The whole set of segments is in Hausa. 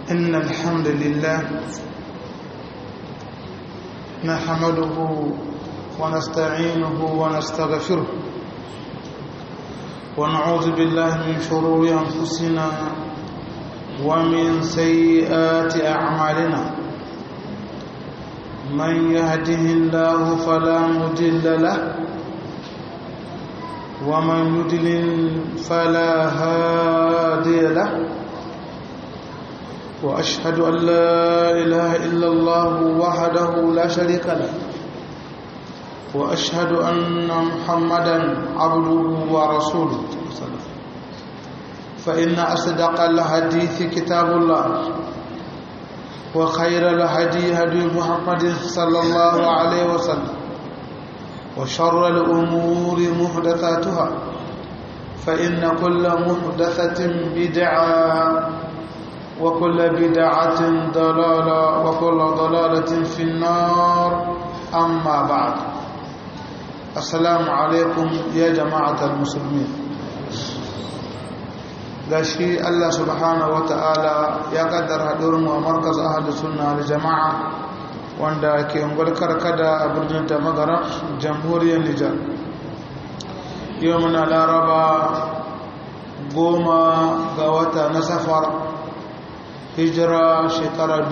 إن الحمد لله نحمده ونستعينه ونستغفره ونعوذ بالله من شرور أنفسنا ومن سيئات أعمالنا من يهده الله فلا مضل له ومن يضلل فلا هادي له واشهد ان لا اله الا الله وحده لا شريك له واشهد ان محمدا عبده ورسوله فان اصدق الحديث كتاب الله وخير الهدي هدي محمد صلى الله عليه وسلم وشر الأمور محدثاتها فإن كل محدثة بدعة وكل بدعة ضلالة وكل ضلالة في النار أما بعد السلام عليكم يا جماعة المسلمين gashi Allah subhanahu wa ta'ala ya kaddara haɗurinmu a markaz ahadu sunna da jama'a wanda ke ungwar karkada a birnin tamagara jamhuriyar nijar yau muna laraba goma ga wata na safar hijira shekara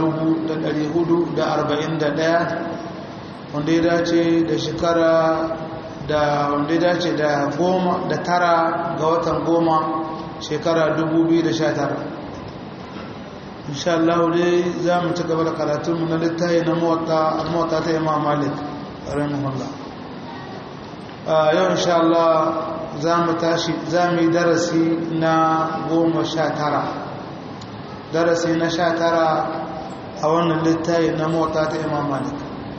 441 wanda ya dace da shekara da wanda ya dace da goma da tara ga watan goma shekara 2019 insha Allah dai za mu ci gaba da karatunmu na littafi na mawata ta imam malik rahimahullah yau insha Allah za mu tashi za mu yi darasi na goma sha tara darasi na sha tara a wannan littafi na mawata ta imam malik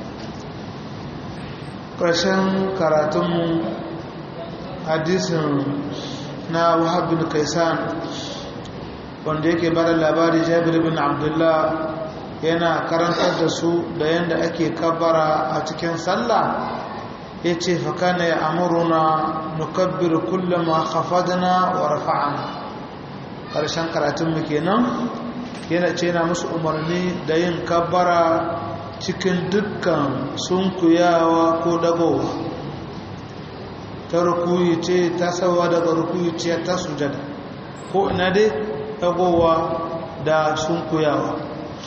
ƙarshen karatunmu hadisin na wahab bin kaisan wanda yake bada labari jabir bin abdullah yana karantar da su da yadda ake kabbara a cikin sallah ya ce fakana ya amuruna nukabbiru kullum ma khafadna wa rafa'ana ƙarshen karatunmu kenan yana ce na musu umarni da yin kabbara cikin dukkan sunkuyawa ko dagowa ta rukuyi ce ta sawa daga rukuyi ce ta sujada ko ina dai dagowa da sunkuyawa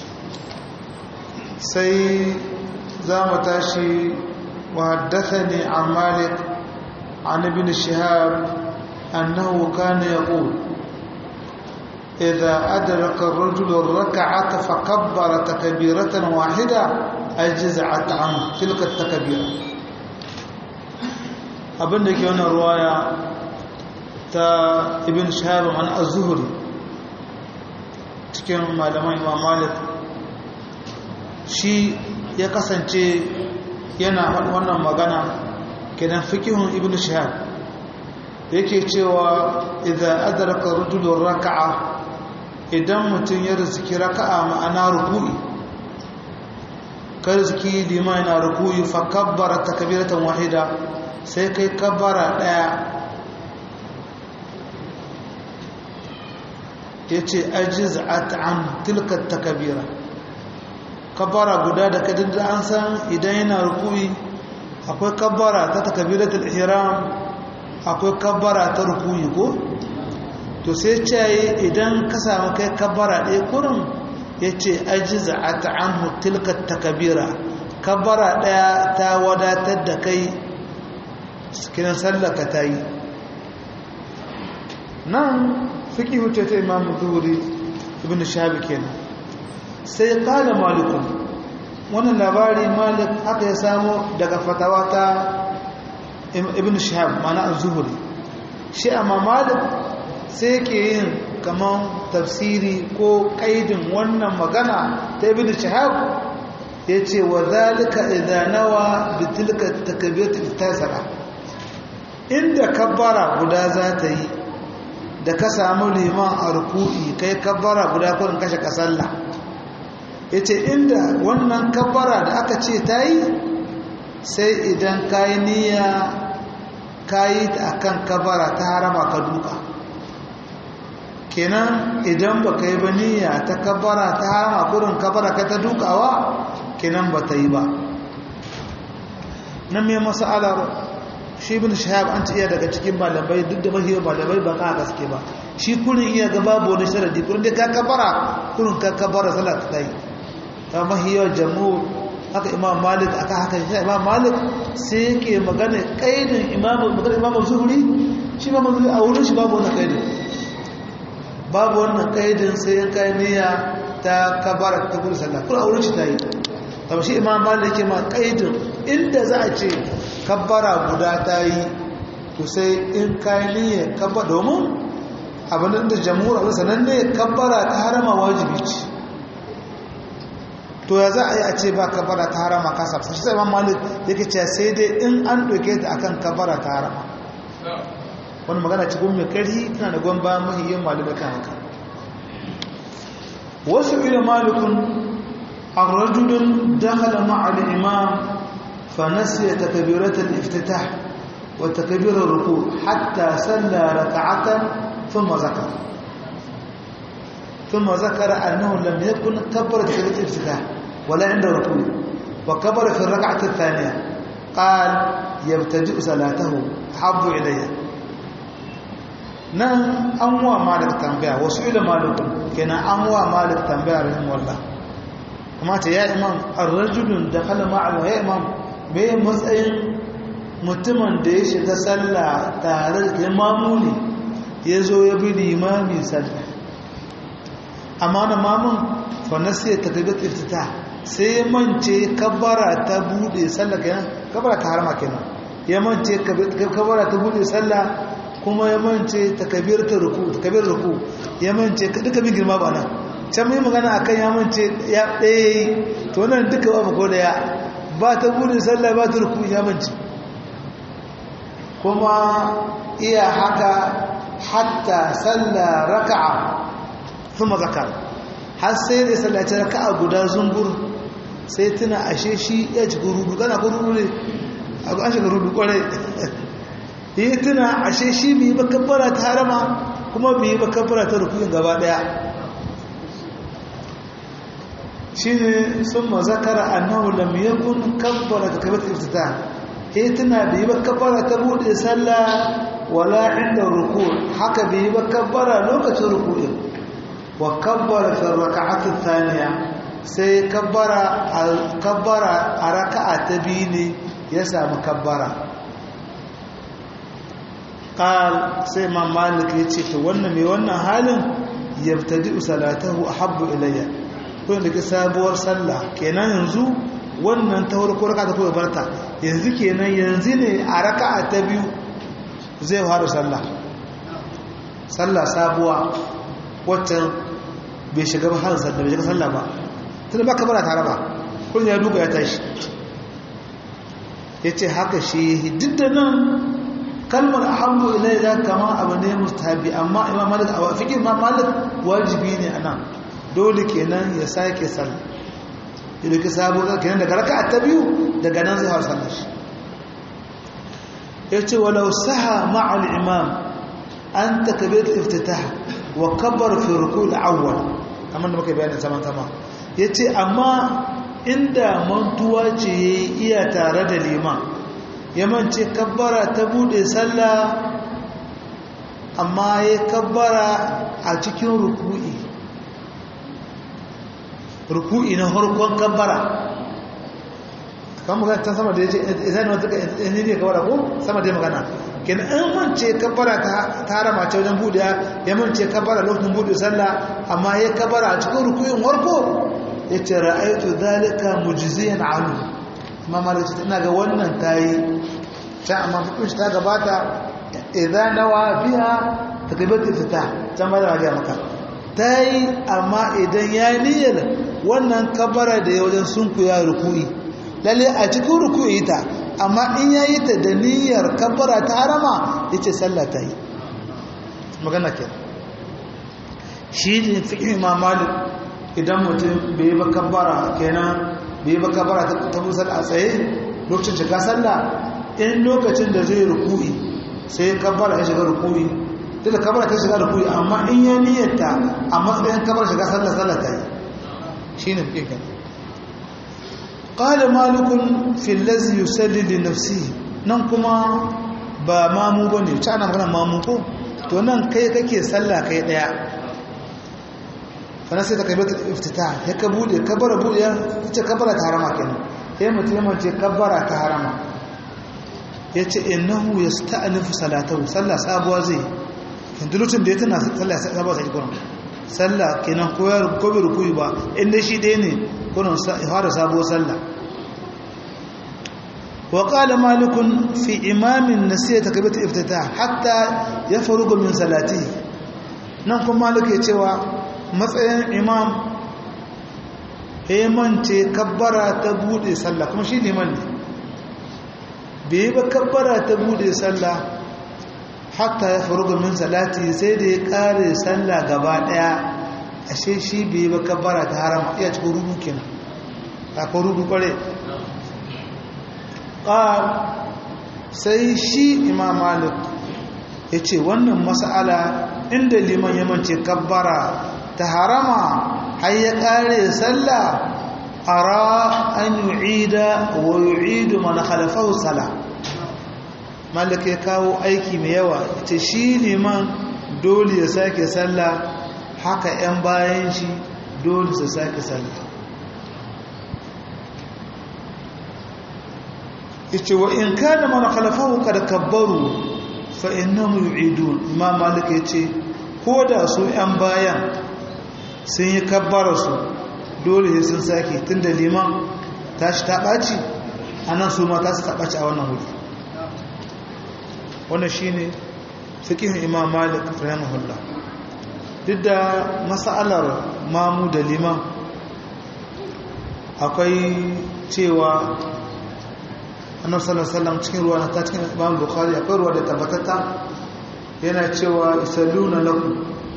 sai za mu tashi وحدثني عن مالك عن ابن شهاب أنه كان يقول إذا أدرك الرجل الركعة فكبر تكبيرة واحدة أجزعت عنه تلك التكبيرة abin da ke wani ruwaya ta ibn shahab an az-zuhri cikin malaman imam malik shi ya kasance yana wannan magana kenan fikihun ibn shahab yake cewa idan adraka rajulun raka'a idan mutum ya rizki raka'a ma'ana ruku'i ka rizki liman yana ruku'i fa kabbara takbiratan wahida sai kai kabbara daya yace ajiz'at an tilka takbira kabbara guda da kadin da an san idan yana ruku'i akwai kabbara ta takbiratul ihram akwai kabbara ta ruku'i ko to sai ce idan ka samu kai kabbara ɗaya kurin yace ajiz'at anhu tilka takbira kabbara ɗaya ta wadatar da kai kiran sallaka ta yi nan fiki wuce ta imamu zuhuri ibn shabi kenan sai kala malikun wannan labari malik haka ya samu daga fatawa ta ibn shahab mana az-zuhri shi amma malik sai yake yin kaman tafsiri ko kaidin wannan magana ta ibn shahab yace wa zalika idza nawa bi tilka takbiratul tasara inda kabbara guda za ta yi da ka samu liman a ruku'i kai kabbara guda kurin kashe ka sallah ya ce inda wannan kabbara da aka ce ta yi sai idan ka yi niyya ka yi ta akan kabbara ta harama ka duka kenan idan ba ka yi ba niyya ta kabara ta harama kurin kabara ka ta dukawa kenan ba ta yi ba nan mai masalar shi bin shahab an iya daga cikin malamai duk da mahiyar malamai ba ka gaske ba shi kurin iya ga babu wani sharadi kurin da ka kabara kurin ka kabara salat ta yi ta mahiyar jamu haka imam malik aka haka shi imam malik sai yake magana kaidin imam magana imam zuhuri shi imam zuhuri a wurin shi babu wannan kaidin babu wannan kaidin sai ya kai niyya ta kabara ta gudu sallah kuma a wurin shi ta yi kamar shi imam malik yake ma kaidin inda za a ce kabbara guda ta yi to sai in kai niyya kabba domin abin da jamhur abin sananne kabbara ta harama wajibi ce to ya za a yi a ce ba kabara ta harama kasa shi sai imam malik yake ce sai dai in an ɗauke ta akan kabara ta harama wani magana cikin mai karhi tana da gwamba mahiyyan malamai kan haka wasu ila malikun an rajulun dakhala ma'al imam fa nasiya takbiratul iftitah wa takbirar ruku hatta salla raka'atan thumma zakara ثم ذكر أنه لم يكن كبر تكبيرة الافتتاح ولا عند ركوع وكبر في الركعة الثانية قال يبتدئ صلاته أحب إلي nan an wa malik tambaya wasu ila malikun kenan an wa malik tambaya rahim wallah kuma ta ya imam ar-rajulun da kala ma'al ya imam me matsayin mutumin da ya shiga sallah tare da imamu ne ya zo ya bi limami sallah amma na mamun fa nasiya takbirat iftitah sai mance kabbara ta bude sallah kenan kabbara ta harama kenan ya mance kabbara ta bude sallah kuma ya mance takabir ta ruku takabir ruku ya mance duka bin girma ba nan can mai magana akan ya mance ya ɗaya to nan duka ba ko da ya ba ta bude sallah ba ta ruku ya mance kuma iya haka hatta sallah raka'a kuma zakar har sai da sallaci raka'a guda zumbur sai tuna ashe shi ya ci gurudu kana gurudu ne a an shiga rudu kwarai yi tuna ashe shi bai ba kabbara ta harama kuma bai ba kabbara ta rukunin gaba daya shi ne sun mazakara annahu lam yakun kabbara ta kabbata iftita yi tuna bai ba kabbara ta bude sallah wala inda ruku haka bai ba kabbara lokacin rukunin wa kabbara fi raka'atu thaniya sai kabbara kabbara a raka'a ta biyu ne ya samu kabbara qal sai imam malik ya ce to wannan mai wannan halin yabtadi salatahu ahabbu ilayya ko da ke sabuwar sallah kenan yanzu wannan ta farko raka ta koyi barta yanzu kenan yanzu ne a raka'a ta biyu zai fara sallah sallah sabuwa wacce bai shiga ba har sallah bai shiga sallah ba tunda ba kamar tare ba kun ya duka ya tashi yace haka shi duk da nan kalmar ahabbu ilayya kama abu ne mustahabi amma imam malik a fiqh imam malik wajibi ne anan dole kenan ya sake sallah idan ka sabo kenan daga raka'a ta biyu daga nan zai fara sallar shi yace walau saha ma'a al-imam an takbirat iftitah wa kabbar fi ruku' al-awwal kamar da muka bayani zaman sama yace amma inda mantuwa ce iya tare da liman yamance kabbara ta bude sallah amma ya kabbara a cikin ruku'i ruku'i na harkon kabbara kan magana ta sama da ya ce izani wata ne ne kawara ko sama da magana kin an mance kabbara ta harama ce wajen bude ya mance kabbara lokacin bude sallah amma ya kabbara a cikin ruku'in harko ya ce ra'aitu zalika mujiziyan alu amma malaci ina ga wannan tayi ta amma fukushi ta gabata idan nawa biya takbiratul fita can ba da ga maka tayi amma idan ya niyyar wannan kabara da ya wajen sunku ya ruku'i lalle a cikin ruku'i ta amma in yayi ta da niyyar kabara ta harama yace sallah ta yi magana ke shi ne fiqh imam malik idan mutum bai ba kabara kenan bai ba kabara ta musal a tsaye lokacin shiga sallah in lokacin da zai ruku'i sai kabara ya shiga ruku'i duk da kabara ta shiga rukuyi amma in ya niyyata a matsayin kabar shiga sallah sallah ta yi shine fiye kan qala malikun fi allazi yusalli li nafsihi nan kuma ba mamu bane ta ana magana mamu ko to nan kai kake sallah kai daya fana sai ta kai bata iftita ya ka bude kabara bude ya ce kabara ta harama kenan ya mutum ya mace kabara ta harama ya ce innahu ya sta'anifu salatahu sallah sabuwa zai yanzu lokacin da ya tana sallah sabuwa sai kuma sallah kenan ko ya ko bai rukuyi ba inda shi ɗaya ne kunan fara sabuwar sallah wa qala malikun fi imamin nasiya takbiratu iftitah hatta yafaruga min salati nan kuma malik ya cewa matsayin imam ce kabbara ta bude sallah kuma shi liman ne bai ba kabbara ta bude sallah hatta ya faru min salati sai da ya kare sallah gaba daya ashe shi bai ba kabbara ta harama iya cikin rudu kenan ta ko rudu kware qal sai shi imam malik ya ce wannan mas'ala inda liman ya mance kabbara ta harama har ya kare sallah ara an yu'ida wa yu'idu man khalafahu sala malik ya kawo aiki mai yawa ita shi liman dole ya sake sallah haka yan bayan shi dole su sake sallah ita wa in kana man khalafahu kad kabbaru fa innahum yu'idun imam malik yace ko da su yan bayan sun yi kabbara su dole sun sake tunda liman tashi ta ɓaci anan su ma ta su ta ɓaci a wannan wuri wannan shine fiqhin imam malik rahimahullah duk da mas'alar mamu da liman akwai cewa annabi sallallahu alaihi wasallam cikin ruwa ta cikin imam bukhari akwai ruwa da tabbatata yana cewa isalluna lakum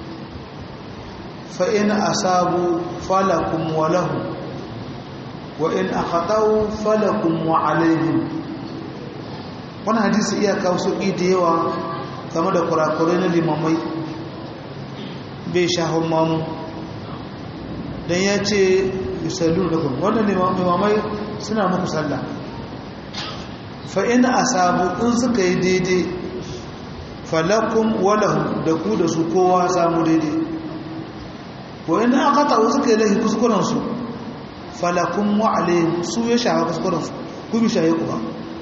fa in asabu falakum wa lahu wa in akhatau falakum wa alaihim wannan hadisi iya kawo sauƙi da yawa game da kurakurai na limamai bai shahon mamu don ya ce yusallu da kuma wannan limamai suna muku sallah fa'in a sabu in suka yi daidai falakun walahu da ku da su kowa samu daidai wa'in aka ta'u suka yi lahi kuskurensu falakun wa'ale su ya shaha kuskurensu ku bi shahe ku ba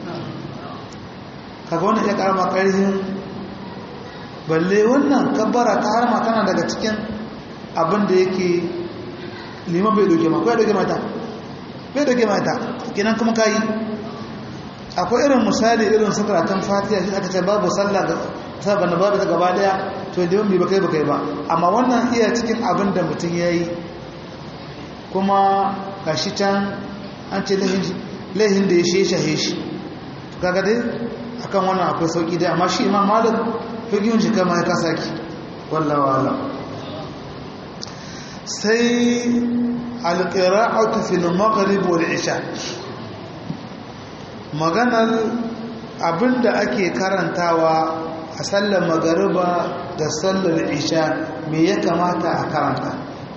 kaga wannan ya karama karhin balle wannan kabbara ta harma tana daga cikin abin da yake liman bai doke ma ko ya doke mata bai doke mata kenan kuma kayi akwai irin misali irin su karatun fatiha shi aka ce babu sallah da sabon babu ta gaba daya to liman bai bakai bakai ba amma wannan iya cikin abin da mutum ya yi kuma gashi can an ce laihin da ya shi shahe shi kaga dai akan wannan akwai sauki dai amma shi imam malik figiyun shi kama ya kasa ki wallawa ala sai alƙira'atu fil maghrib wal isha maganar abinda ake karantawa a sallar magariba da sallar isha me ya kamata a karanta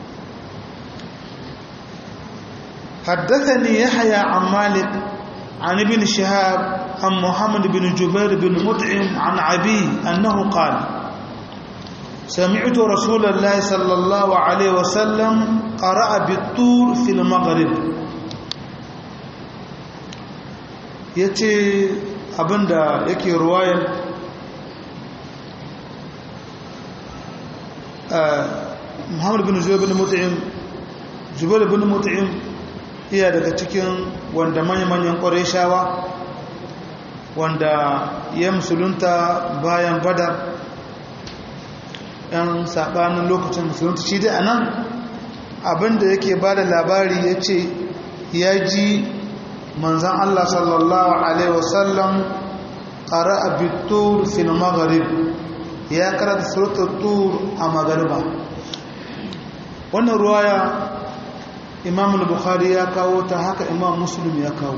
حدثني يحيى عن مالك عن ابن شهاب عن محمد بن جبير بن مطعم عن عبي أنه قال سمعت رسول الله صلى الله عليه وسلم قرأ بالطور في المغرب yace abinda yake ruwayar Muhammad bin Zubair bin Mut'im Zubair bin Mut'im iya daga cikin wanda manya-manyan ƙwarishawa wanda ya musulunta bayan badar yan saɓanin lokacin musulunta shi dai a nan abinda yake ba da labari ya ce ya ji manzan Allah sallallahu Alaihi wasallam ƙara a bitur fin magharib ya karata surutar tur a magariba wannan ruwaya imam al-bukhari ya kawo ta haka imam muslim ya kawo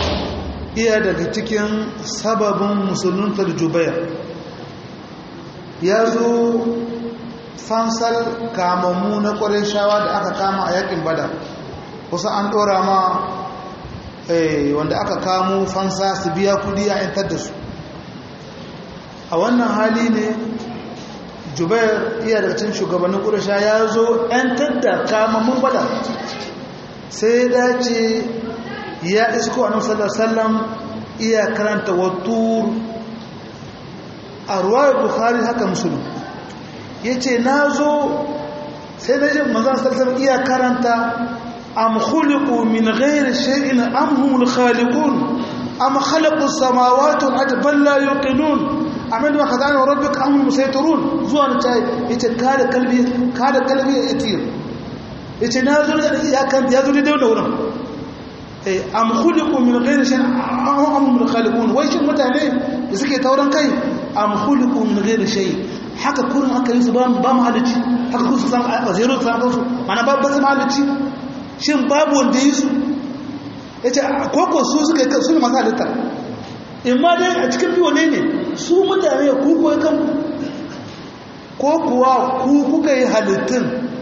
iya daga cikin sababin musuluntar jubair ya zo fansar kamammu na ƙwarin shawa da aka kama a yakin bada kusa an ɗora ma wanda aka kamo fansa su biya kudi a yantar da su a wannan hali ne jubair iya daga cin shugabannin ƙurasha ya zo yantar da kamammun bada sai dace ya isko a nasarar sallam iya karanta wattur a ruwayar bukhari haka musulun ya ce na zo sai na ji manzan sallam iya karanta am khuliqu min ghairi shay'in am humul khaliqun am khalaqu samawati wal ardi bal la yuqinun amin wa khadana rabbika am musaytirun zuwa na ta yace kada kalbi kada kalbi ya itir yace na zo ya kan ya zo da wurin eh am khuliqu min ghairi shay'in am humul khaliqun wai shin mutane da suke tauran kai am khuliqu min ghairi shay'in haka kurin aka yi su ba mu halicci haka kun su san a zero su san kansu mana ba ba su halicci shin babu wanda yi su ya ce koko su suka yi su ne masu halitta in ma dai a cikin biyu ne ne su mutane ya kuku ya kanku ko kuwa ku kuka yi halittun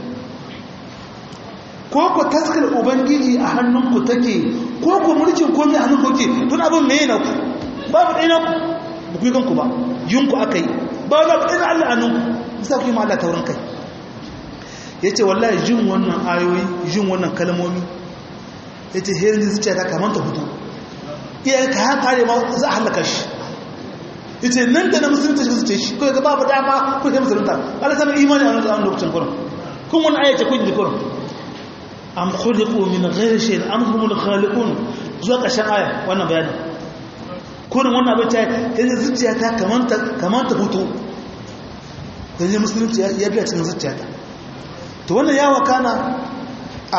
ko ku taskar ubangiji a hannunku take ko ku mulkin komi a hannunku ke tun abin mai na ku babu ɗaya na ku ba ku yi kanku ba yunku aka yi ba za ku ɗaya Allah a nunku bisa ku yi ma Allah taurin kai ya ce wallahi jin wannan ayoyi jin wannan kalmomi ya ce herin da zuciya ta kamanta hutu iya ka ya kare ma za a halaka shi ya ce nan da na musulunta shi zuciya shi kawai ga babu dama ko ta musulunta ala sami imani a wani lokacin kurin kun wani ayyace kun ji kurin am khuliqu min ghairi shay'in am humul khaliqun zuwa ƙarshen aya wannan bayanin kurin wannan abin ta yi zuciya ta kamanta kamanta hutu yanzu musulunci ya biya cikin zuciya ta to wannan ya wakana a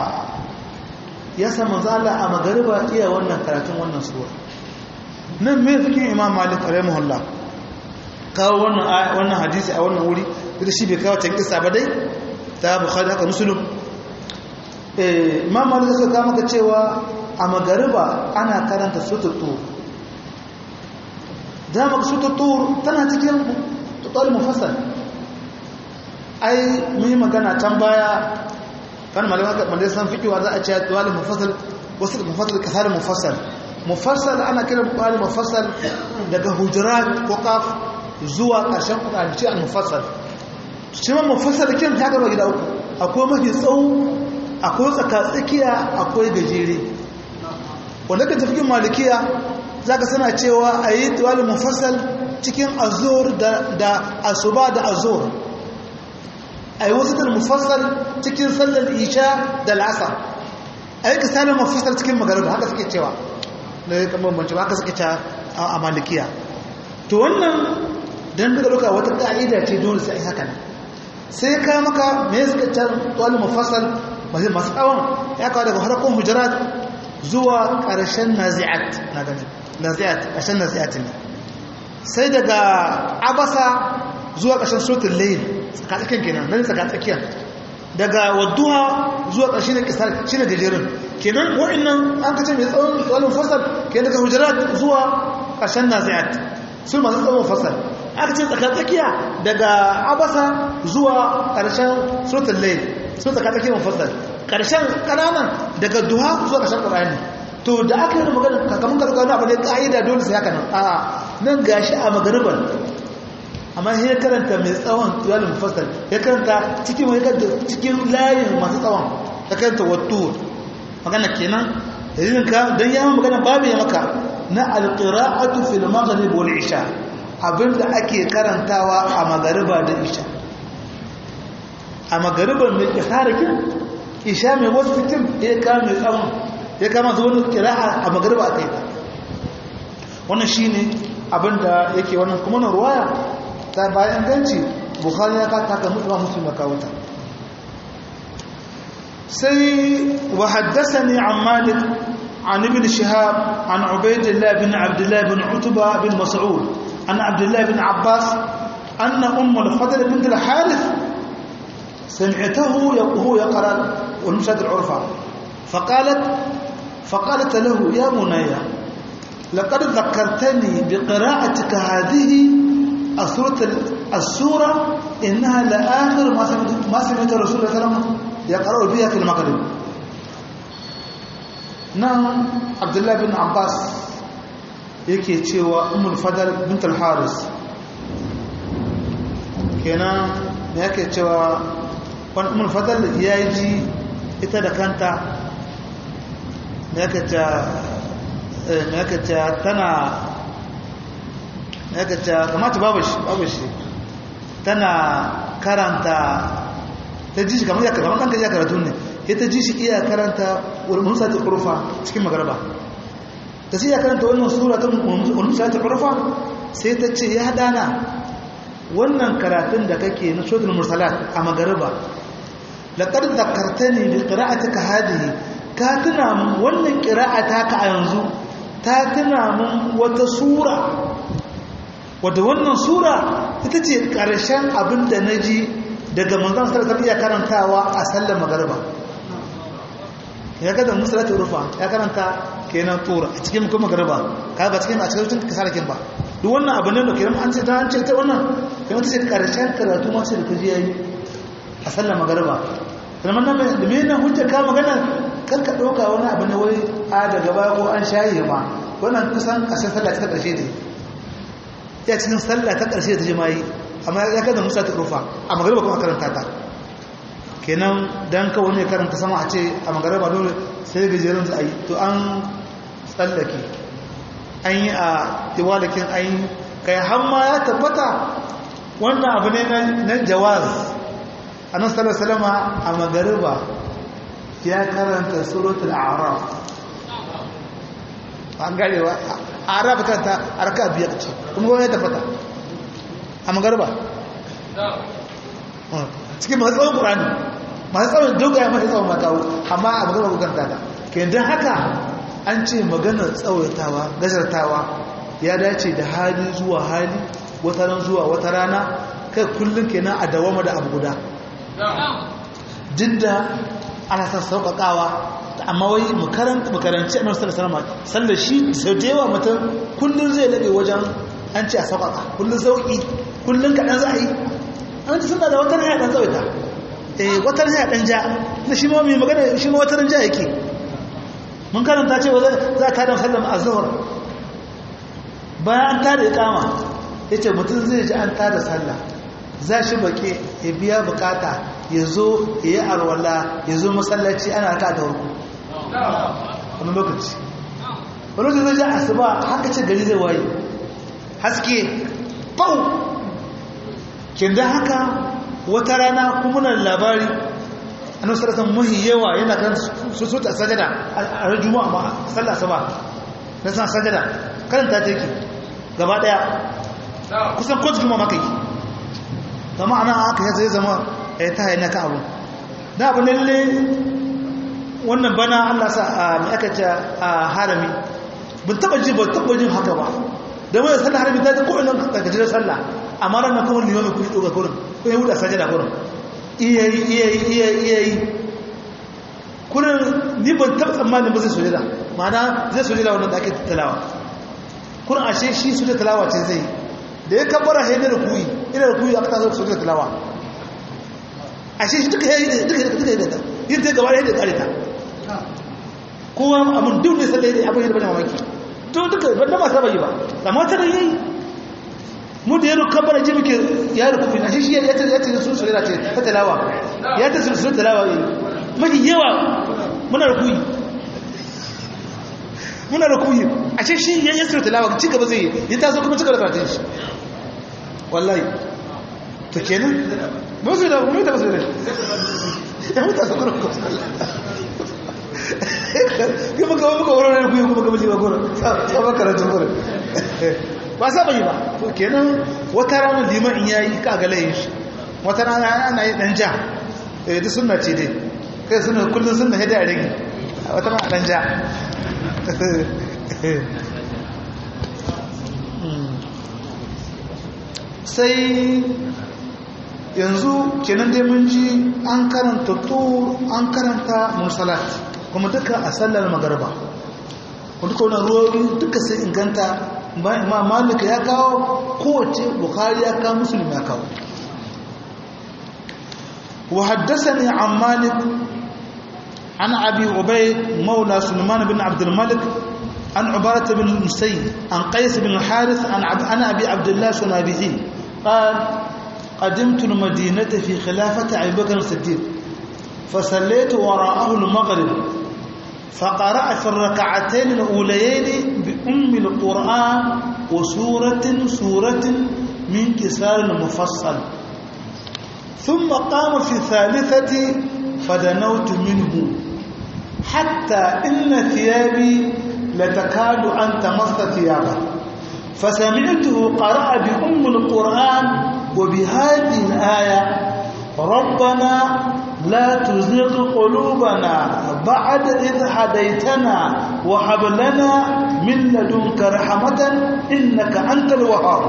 ya samu zala a magariba iya wannan karatun wannan suwa nan mai fikin imam malik rahimahullah kawo wannan hadisi a wannan wuri da shi bai kawo can kisa ba dai ta bukhari haka musulun imam malik suka kama ka cewa a magariba ana karanta sututu dama sututu tana cikin tutar mufassal ai mun yi magana can baya kan malama malai san fikiwa za a ce tuwali mufassal wasu mufassal kasar mufassal mufassal ana kiran tuwali mufassal daga hujurat ko kaf zuwa ƙarshen kudanci al mufassal shi ma mufassal kin ta gaba gida uku akwai mafi tsawo akwai tsakatsakiya akwai gajere wanda ka tafi malikiya zaka sana cewa ayi tuwali mufassal cikin azur da asuba da azur a yi wasu da mufassal cikin sallar isha da la'asar a yi kisalin mufassal cikin magariba haka suke cewa na yi kamar banci ba haka suke cewa a malikiya to wannan don daga duka wata ƙa'ida ce dole sai haka ne sai ka maka me suka can tuwalin mufassal masu masu tsawon ya kawo daga harkon hujarat zuwa ƙarshen nazi'at na gani nazi'at ƙarshen nazi'at ne sai daga abasa zuwa ƙarshen sotun layin tsakatsakin kenan nan tsakatsakiyar daga wadduha zuwa ƙarshe na kisar shi ne gajerun kenan wa'annan an kace mai tsawon tsawon fasal ke daga hujarat zuwa ƙarshen nazi'at sun masu tsawon fasal aka ce tsakatsakiya daga abasa zuwa ƙarshen sotun layin sun tsakatsakiyar fasal ƙarshen ƙananan daga duha zuwa ƙarshen ƙura'ani to da aka yi magana kakamun karɓar wani abu ne ƙa'ida dole sai haka nan a nan gashi a magariban amma ya karanta mai tsawon tuyalin mufassal ya karanta cikin wani karanta cikin layin masu tsawon ya karanta wattu magana kenan dalilin ka don yawon magana babu ya maka na alƙira'atu fil maghrib wal isha abinda ake karantawa a magariba da isha a magariban mai kisarakin isha mai wasu fitin ya kama mai tsawon ya kama zuwa wani kira'a a magariba a kai wannan shine abinda yake wannan kuma na ruwaya ta bayan ganci bukhari ya ka taka mutu ba muslim ka wuta sai wa haddathani an malik an ibn shihab an ubaydillah bin abdullah bin utba bin mas'ud an abdullah bin abbas anna umm al-fadl bint al-harith سمعته وهو يقرأ والمشهد العرفة فقالت فقالت له يا مني لقد ذكرتني بقراءتك هذه السورة as-sura innaha la akhir ma sami'tu ma sami'tu rasulullahi sallallahu alaihi wasallam yaqra'u biha fil maghrib nan abdullahi bin abbas yake cewa umul fadal bint al-haris kenan me yake cewa wani umul fadal ya ji ita da kanta me yake cewa tana me yake cewa kamata babu shi babu shi tana karanta ta ji shi kamar ya kamar ɗanka ya karatu ne ya ta ji shi iya karanta ulmusa ta ƙurufa cikin magarba ta sai ya karanta wannan sura ta ulmusa ta ƙurufa sai ta ce ya dana wannan karatun da kake na suratul mursalat a magarba laqad zakartani bi qira'atika hadhihi ka tuna mun wannan qira'ata ka a yanzu ta tuna mun wata sura wadda wannan sura ita ce ƙarshen abin da na ji daga manzan sarkar iya karantawa a sallar magarba ya kada musulata rufa ya karanta kenan tura a cikin kuma magarba ka ba cikin a cikin kasarakin ba duk wannan abin da kenan an ce ta an ce ta wannan kenan ta ce ƙarshen karatu masu da kaji yayi a sallar magarba kuma nan da me nan hujja ka magana kan ka ɗauka wani abu na wai a daga baya ko an shaye ma wannan kusan ƙarshen sallah ta ƙarshe ne ya cikin sallah ta ƙarshe ta jima'i amma ya kada musa ta rufa a magariba kuma karanta ta kenan dan kawai ne karanta sama a ce a magariba dole sai gajeren za a yi to an tsallake an yi a iwalakin an yi kai hamma ya tabbata wannan abu ne na jawaz a nan sallar salama a magariba ya karanta suratul a'raf an garewa a arab kanta arka biyar ce kuma gwamnati ta fata a magarba cikin masu tsawon ƙurani masu tsawon dogaya masu tsawon makawo amma a magarba bukanta ta ke don haka an ce maganar tsawaitawa gazartawa ya dace da hali zuwa hali wata ran zuwa wata rana kai kullum kenan a dawama da abu guda duk da ana son sauƙaƙawa amma wai makaranci annabi sallallahu alaihi sallar shi sau da yawa mutum kullun zai labe wajen an ce a sauƙaƙa kullun sauƙi kullun kaɗan za a yi an ci suna da wata haya ɗan tsawaita eh wata haya ɗan ja na shi ma mai magana shi ma wata ran ja yake mun karanta ce za a tada sallar azhar bayan an tada iqama yace mutum zai ji an tada sallah za shi baƙe ya biya bukata ya zo ya yi arwala ya zo masallaci ana ka da warku wani lokaci wani lokaci zai ji asuba haka ce gari zai waye haske bau kin da haka wata rana kuma na labari an wasu rasan mahi yawa yana kan su ta sajada a rajuma a sallah asuba na san sajada karanta ta yake gaba daya kusan kotu kuma maka yi da ma'ana haka ya zai zama ya ta haina ka abu da abu lalle wannan bana allah sa a mai aka ce a harami bin taba ji ba taba jin haka ba da wani sallah harami ta ko ina ka gajiyar sallah amma ranar kuma liyomi kun yi ɗoga kurin kun yi huda sajada kurin iya yi iya yi iya iya yi kurin ni ban taba tsammanin ba zai sojada ma'ana zai sojada wannan da ake talawa kurin ashe shi sojada talawa ce zai da ya kabbara haidar kuyi ina da kuyi aka taso sojada talawa ashe shi duka yayi duka duka yayi da yin ta gaba da kare ta kowa abun duk ne sallai da abin da bane mamaki to duka banda ba saba yi ba amma ta yayi mu da yaro kabbara ji muke ya rukufi ashe shi ya ta ya ta su sojada ce ta talawa ya ta su talawa yi mafi yawa muna rukuyi muna rukuyi ashe shi ya yi su talawa ci gaba zai yi ya taso kuma cika da karatun shi wallahi to kenan musu da mu ta musu da ya muta su kuma ko kuma ga muka wurin da kuyi kuma ga miji ba gora sabon karatun gora ba saba yi ba to kenan wata rana liman in yayi ka ga layin shi wata rana ana yi dan ja eh duk sunna ce dai kai sunna kullun sunna hada rage wata rana dan ja sai yanzu kenan dai mun ji an karanta tur an karanta musalat kuma duka a sallar magarba duka wani ruwoyi duka sai inganta imam malik ya kawo kowace bukhari ya kawo muslim ya kawo wa haddathani an malik an abi ubayd maula sulaiman bin abd al-malik an ubarat bin musayyib an qais bin harith an ana abi abdullah sunabihi qala قدمت المدينة في خلافة أبي بكر الصديق فصليت وراءه المغرب فقرأ في الركعتين الأوليين بأم القرآن وسورة سورة من كسار المفصل ثم قام في الثالثة فدنوت منه حتى إن ثيابي لتكاد أن تمس ثيابه فسمعته قرأ بأم القرآن وبهذه الآية ربنا لا تزغ قلوبنا بعد إذ هديتنا وهب لنا من لدنك رحمة إنك أنت الوهاب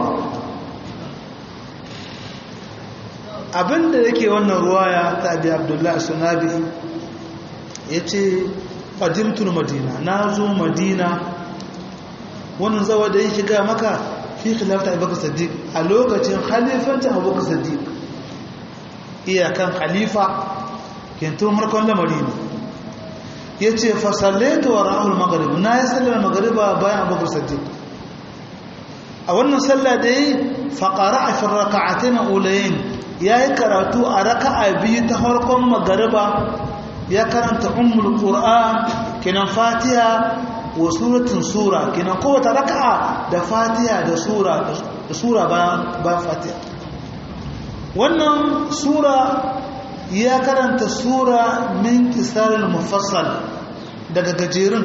abinda yake wannan ruwaya ta abi abdullahi sunabi ya ce ƙadimtul madina na zo madina wannan zawa da yake ga maka fi khilafta abubakar siddiq a lokacin khalifancin abubakar siddiq iyakan khalifa kentun harkon lamari ne ya ce fasalleta wa rahul magarib na yi sallar magariba bayan abubakar siddiq a wannan sallah da yi faƙara a fin raka'atai na ulayin ya yi karatu a raka'a biyu ta harkon magariba ya karanta ummul qur'an kenan fatiha wa suratun sura kenan kowace raka'a da fatiha da sura da sura bayan fatiha wannan sura ya karanta sura min kisarin mufassal daga gajerun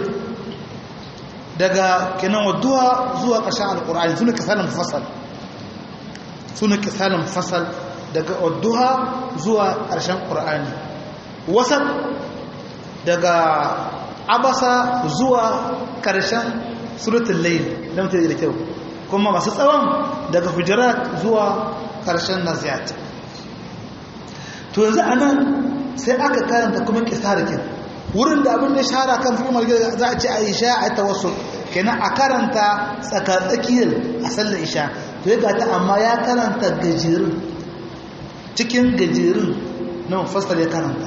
daga kenan wadduwa zuwa ƙarshen alƙur'ani suna kisarin mufassal suna kisarin mufassal daga wadduwa zuwa ƙarshen ƙur'ani wasan daga abasa zuwa ƙarshen suratun layin don ta da kyau kuma masu tsawon daga hujirat zuwa ƙarshen naziyat to yanzu a nan sai aka karanta kuma kisarikin wurin da abin da shahara kan fi margir za a ce a isha a ta wasu kenan a karanta tsakatsakiyar a sallar isha to ya gata amma ya karanta gajerun cikin gajerun na mafastar ya karanta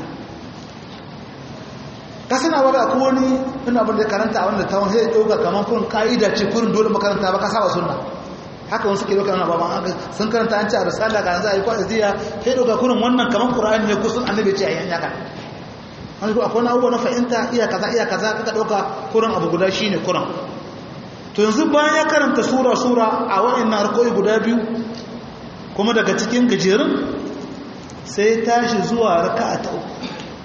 ka sana ba da wani ina abin da ya karanta a wanda ta wani zai ɗauka kamar kun ka'ida ce kurin dole makaranta ba ka saba sunna haka wasu ke ɗauka na baban haka sun karanta an ce a risala ga za a yi kwa aziya sai ɗauka kurin wannan kamar ƙura'ani ne kusan annabi ce a yi hanyaka an ko akwai abubuwa na fahimta iya kaza iya kaza kaka ɗauka kurin abu guda shi ne kurin to yanzu bayan ya karanta sura sura a wa'annan harkoki guda biyu kuma daga cikin gajerun sai tashi zuwa raka'a ta uku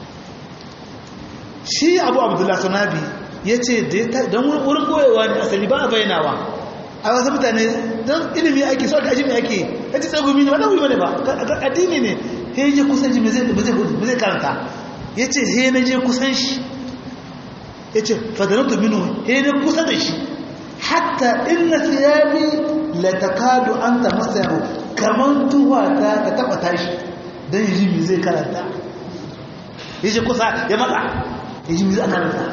shi abu abdullahi sunabi ya ce don wurin goyewa ne asali ba a bayyanawa a wasu mutane don ilimi ake so ake ajimi ake ya ce tsagumi ne ba ɗagumi ne ba addini ne he je kusan shi ba zai karanta ya ce he na je kusan shi ya ce fadanatu minu he na kusa da shi hatta inna siyabi la takadu an ta masa yaro kamar tuwa ta ta taba tashi don yi mi zai karanta ya ce kusa ya matsa ya ji mi zai karanta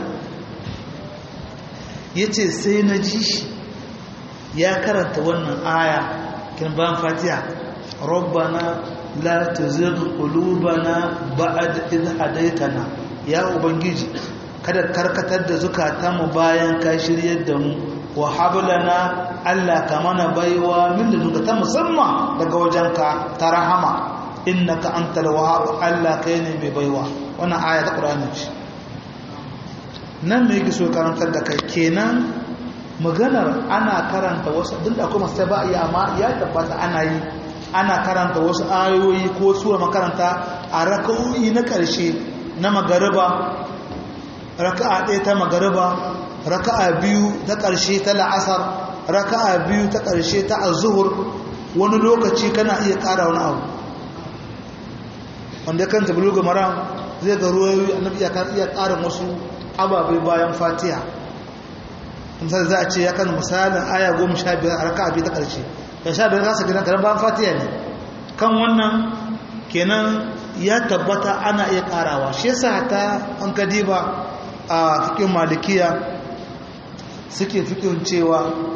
ya ce sai na ji shi ya karanta wannan aya kin bayan fatiha rabbana la tuzigh qulubana ba'da idh hadaytana ya ubangiji kada karkatar da zukatanmu bayan ka shiryar da mu wa hablana Allah ka mana baiwa min da ta musamman daga wajenka ta rahama innaka antal wahhab Allah kai ne mai baiwa wannan aya ta Qur'ani ce nan me yake so karantar da kai kenan maganar ana karanta wasu duk da kuma sai ba iya amma ya tabbata ana yi ana karanta wasu ayoyi ko sura makaranta a raka'o'i na ƙarshe na magariba raka'a ɗaya ta magariba raka'a biyu ta ƙarshe ta la'asar raka'a biyu ta ƙarshe ta azuhur wani lokaci kana iya ƙara wani abu wanda kan tabluga maram zai ga ruwayoyi annabi ya iya ƙarin wasu ababai bayan fatiha misali za a ce ya kan misalin aya goma sha biyar a raka biyu ta ƙarshe ya sha biyar kasa gidan karen bayan fatiha ne kan wannan kenan ya tabbata ana iya ƙarawa shi yasa ta an kadiba a fikin malikiya suke fikin cewa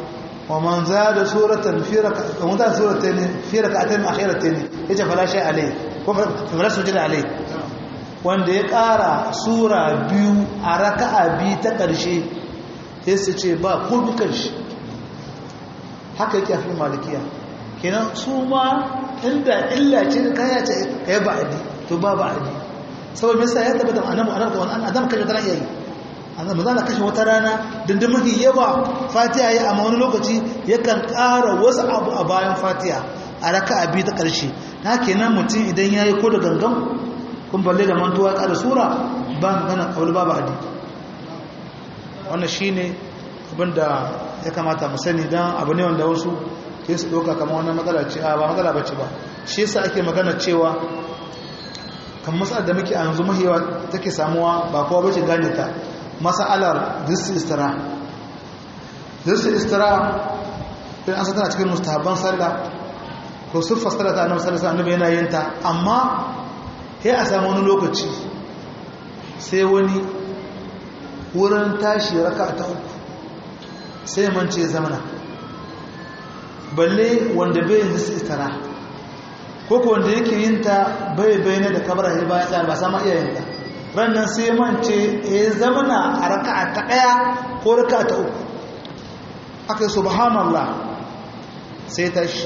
wa man zada suratan fi rak'atayn wa zada suratayn fi rak'atayn akhiratayn yace fala shay alai ko fala sujud alai wanda ya ƙara sura biyu a raka'a biyu ta ƙarshe sai su ce ba ko dukan shi haka yake a fi malikiya kenan su ma inda illa ce da kaya ce kai ba'adi to ba ba'adi saboda me yasa ya tabbata annabi annabi wannan adam kaje tana iya yi annabi zan kashe wata rana dindin mafi yawa fatiha ya amma wani lokaci yakan ƙara wasu abu a bayan fatiha a raka'a biyu ta ƙarshe na kenan mutum idan yayi ko da gangan kun balle da mantuwa ƙara sura ba magana kawai ba ba'adi wannan shine abinda ya kamata mu sani dan abu ne wanda wasu ke su ɗauka kamar wannan matsala ce a ba matsala bace ba shi yasa ake magana cewa kan matsalar da muke a yanzu mahiyawa take samuwa ba kowa bace gane ta masalar disti istira disti istira din an tana cikin mustahabban sallah ko siffa sallah ta annabi sallallahu alaihi wasallam yana yin ta amma sai a samu wani lokaci sai wani wurin tashi raka ta uku sai mance zamana balle wanda bai yin disti istira ko ko wanda yake yin ta bai bayyana da kabara ya baya tsaya ba sama iya yin ta rannan sai mance ya zamana a raka'a ta ɗaya ko raka'a ta uku aka yi subhanallah sai tashi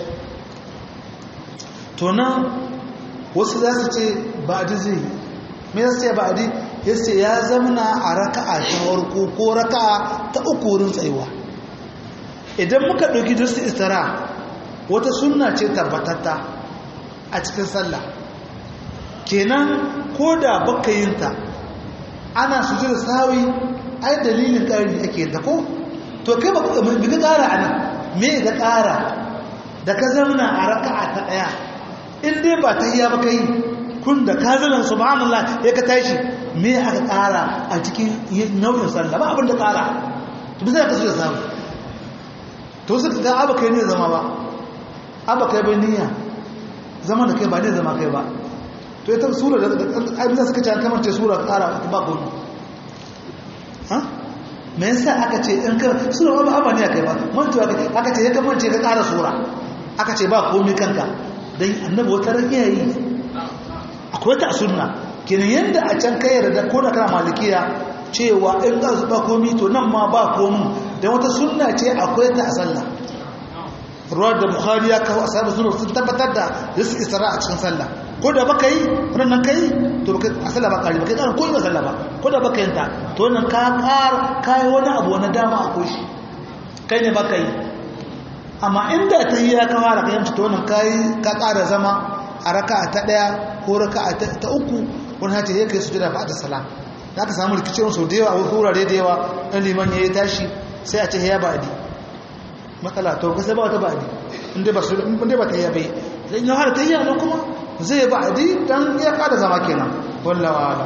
to nan wasu za su ce ba'adi zai me za su ce ba'adi ya ce ya zamana a raka'a ta farko ko raka'a ta uku wurin tsayuwa idan muka ɗauki dusu istara wata sunna ce tabbatatta a cikin sallah kenan ko da baka yin ta ana sujud sawi ai dalilin ƙari ake yin ta ko to kai ba ka bi ƙara anan me ga ƙara da ka zauna a raka'a ta ɗaya in dai ba tahiyya ba kai kun da ka zauna subhanallah ya ka tashi me aka ƙara a cikin nau'in sallah ba abin da ƙara to bisa ka sujud sawi to suka ga aba kai ne zama ba aba kai bai niyya zama da kai ba ne zama kai ba to ita sura da abin suka ce an kamance sura ƙara ba gudu ha me yasa aka ce in ka sura ba ba ne kai ba mantuwa kai aka ce ya kamance ka ƙara sura aka ce ba komai kanka dan annabi wata ran yayi akwai ta sunna kenan yanda a can kai yarda ko da kana malikiya cewa in ka ba komai to nan ma ba komai dan wata sunna ce akwai ta a sallah ruwar da bukhari ya kawo asabu suna sun tabbatar da yasu isra a cikin sallah ko da baka yi wannan kai to baka a sallah ba kari baka yi ko ina sallah ba ko da baka yinta to wannan ka kar kai wani abu wani dama akwai shi kai ne baka yi amma inda ta yi ya kawo da kayan to wannan kai ka kara zama a raka'a ta daya ko raka'a ta uku wani hace ya kai sujada ba da salam da aka samu rikicin sau da yawa a wasu wurare da yawa ɗan liman ya yi tashi sai a ce ya ba'adi matsala to kusa ba wata ba'adi inda ba inda ba ta yi bai idan ya hada ta yi yana kuma zai ba'adi dan ya kada zama kenan wallawa ala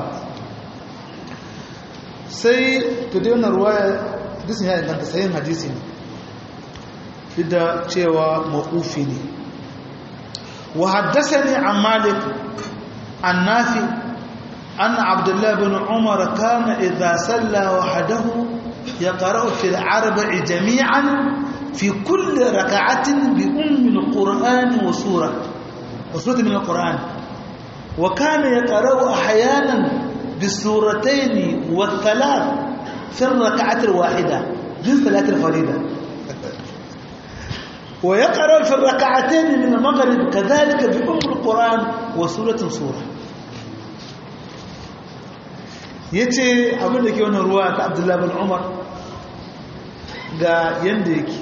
sai to dai wannan ruwaya hadisin ya inganta sayin hadisi ne duk da cewa mawqufi ne wa haddathani an malik an nafi أن عبد الله بن عمر كان إذا سلى وحده يقرأ في العربع جميعا في كل ركعة بأم القرآن وسورة وسورة من القرآن وكان يقرأ أحيانا بالسورتين والثلاث في الركعة الواحدة من ثلاث الفريدة ويقرأ في الركعتين من المغرب كذلك بأم القرآن وسورة سورة yace abin da ke wannan ruwa ta Abdullahi bin Umar ga yanda yake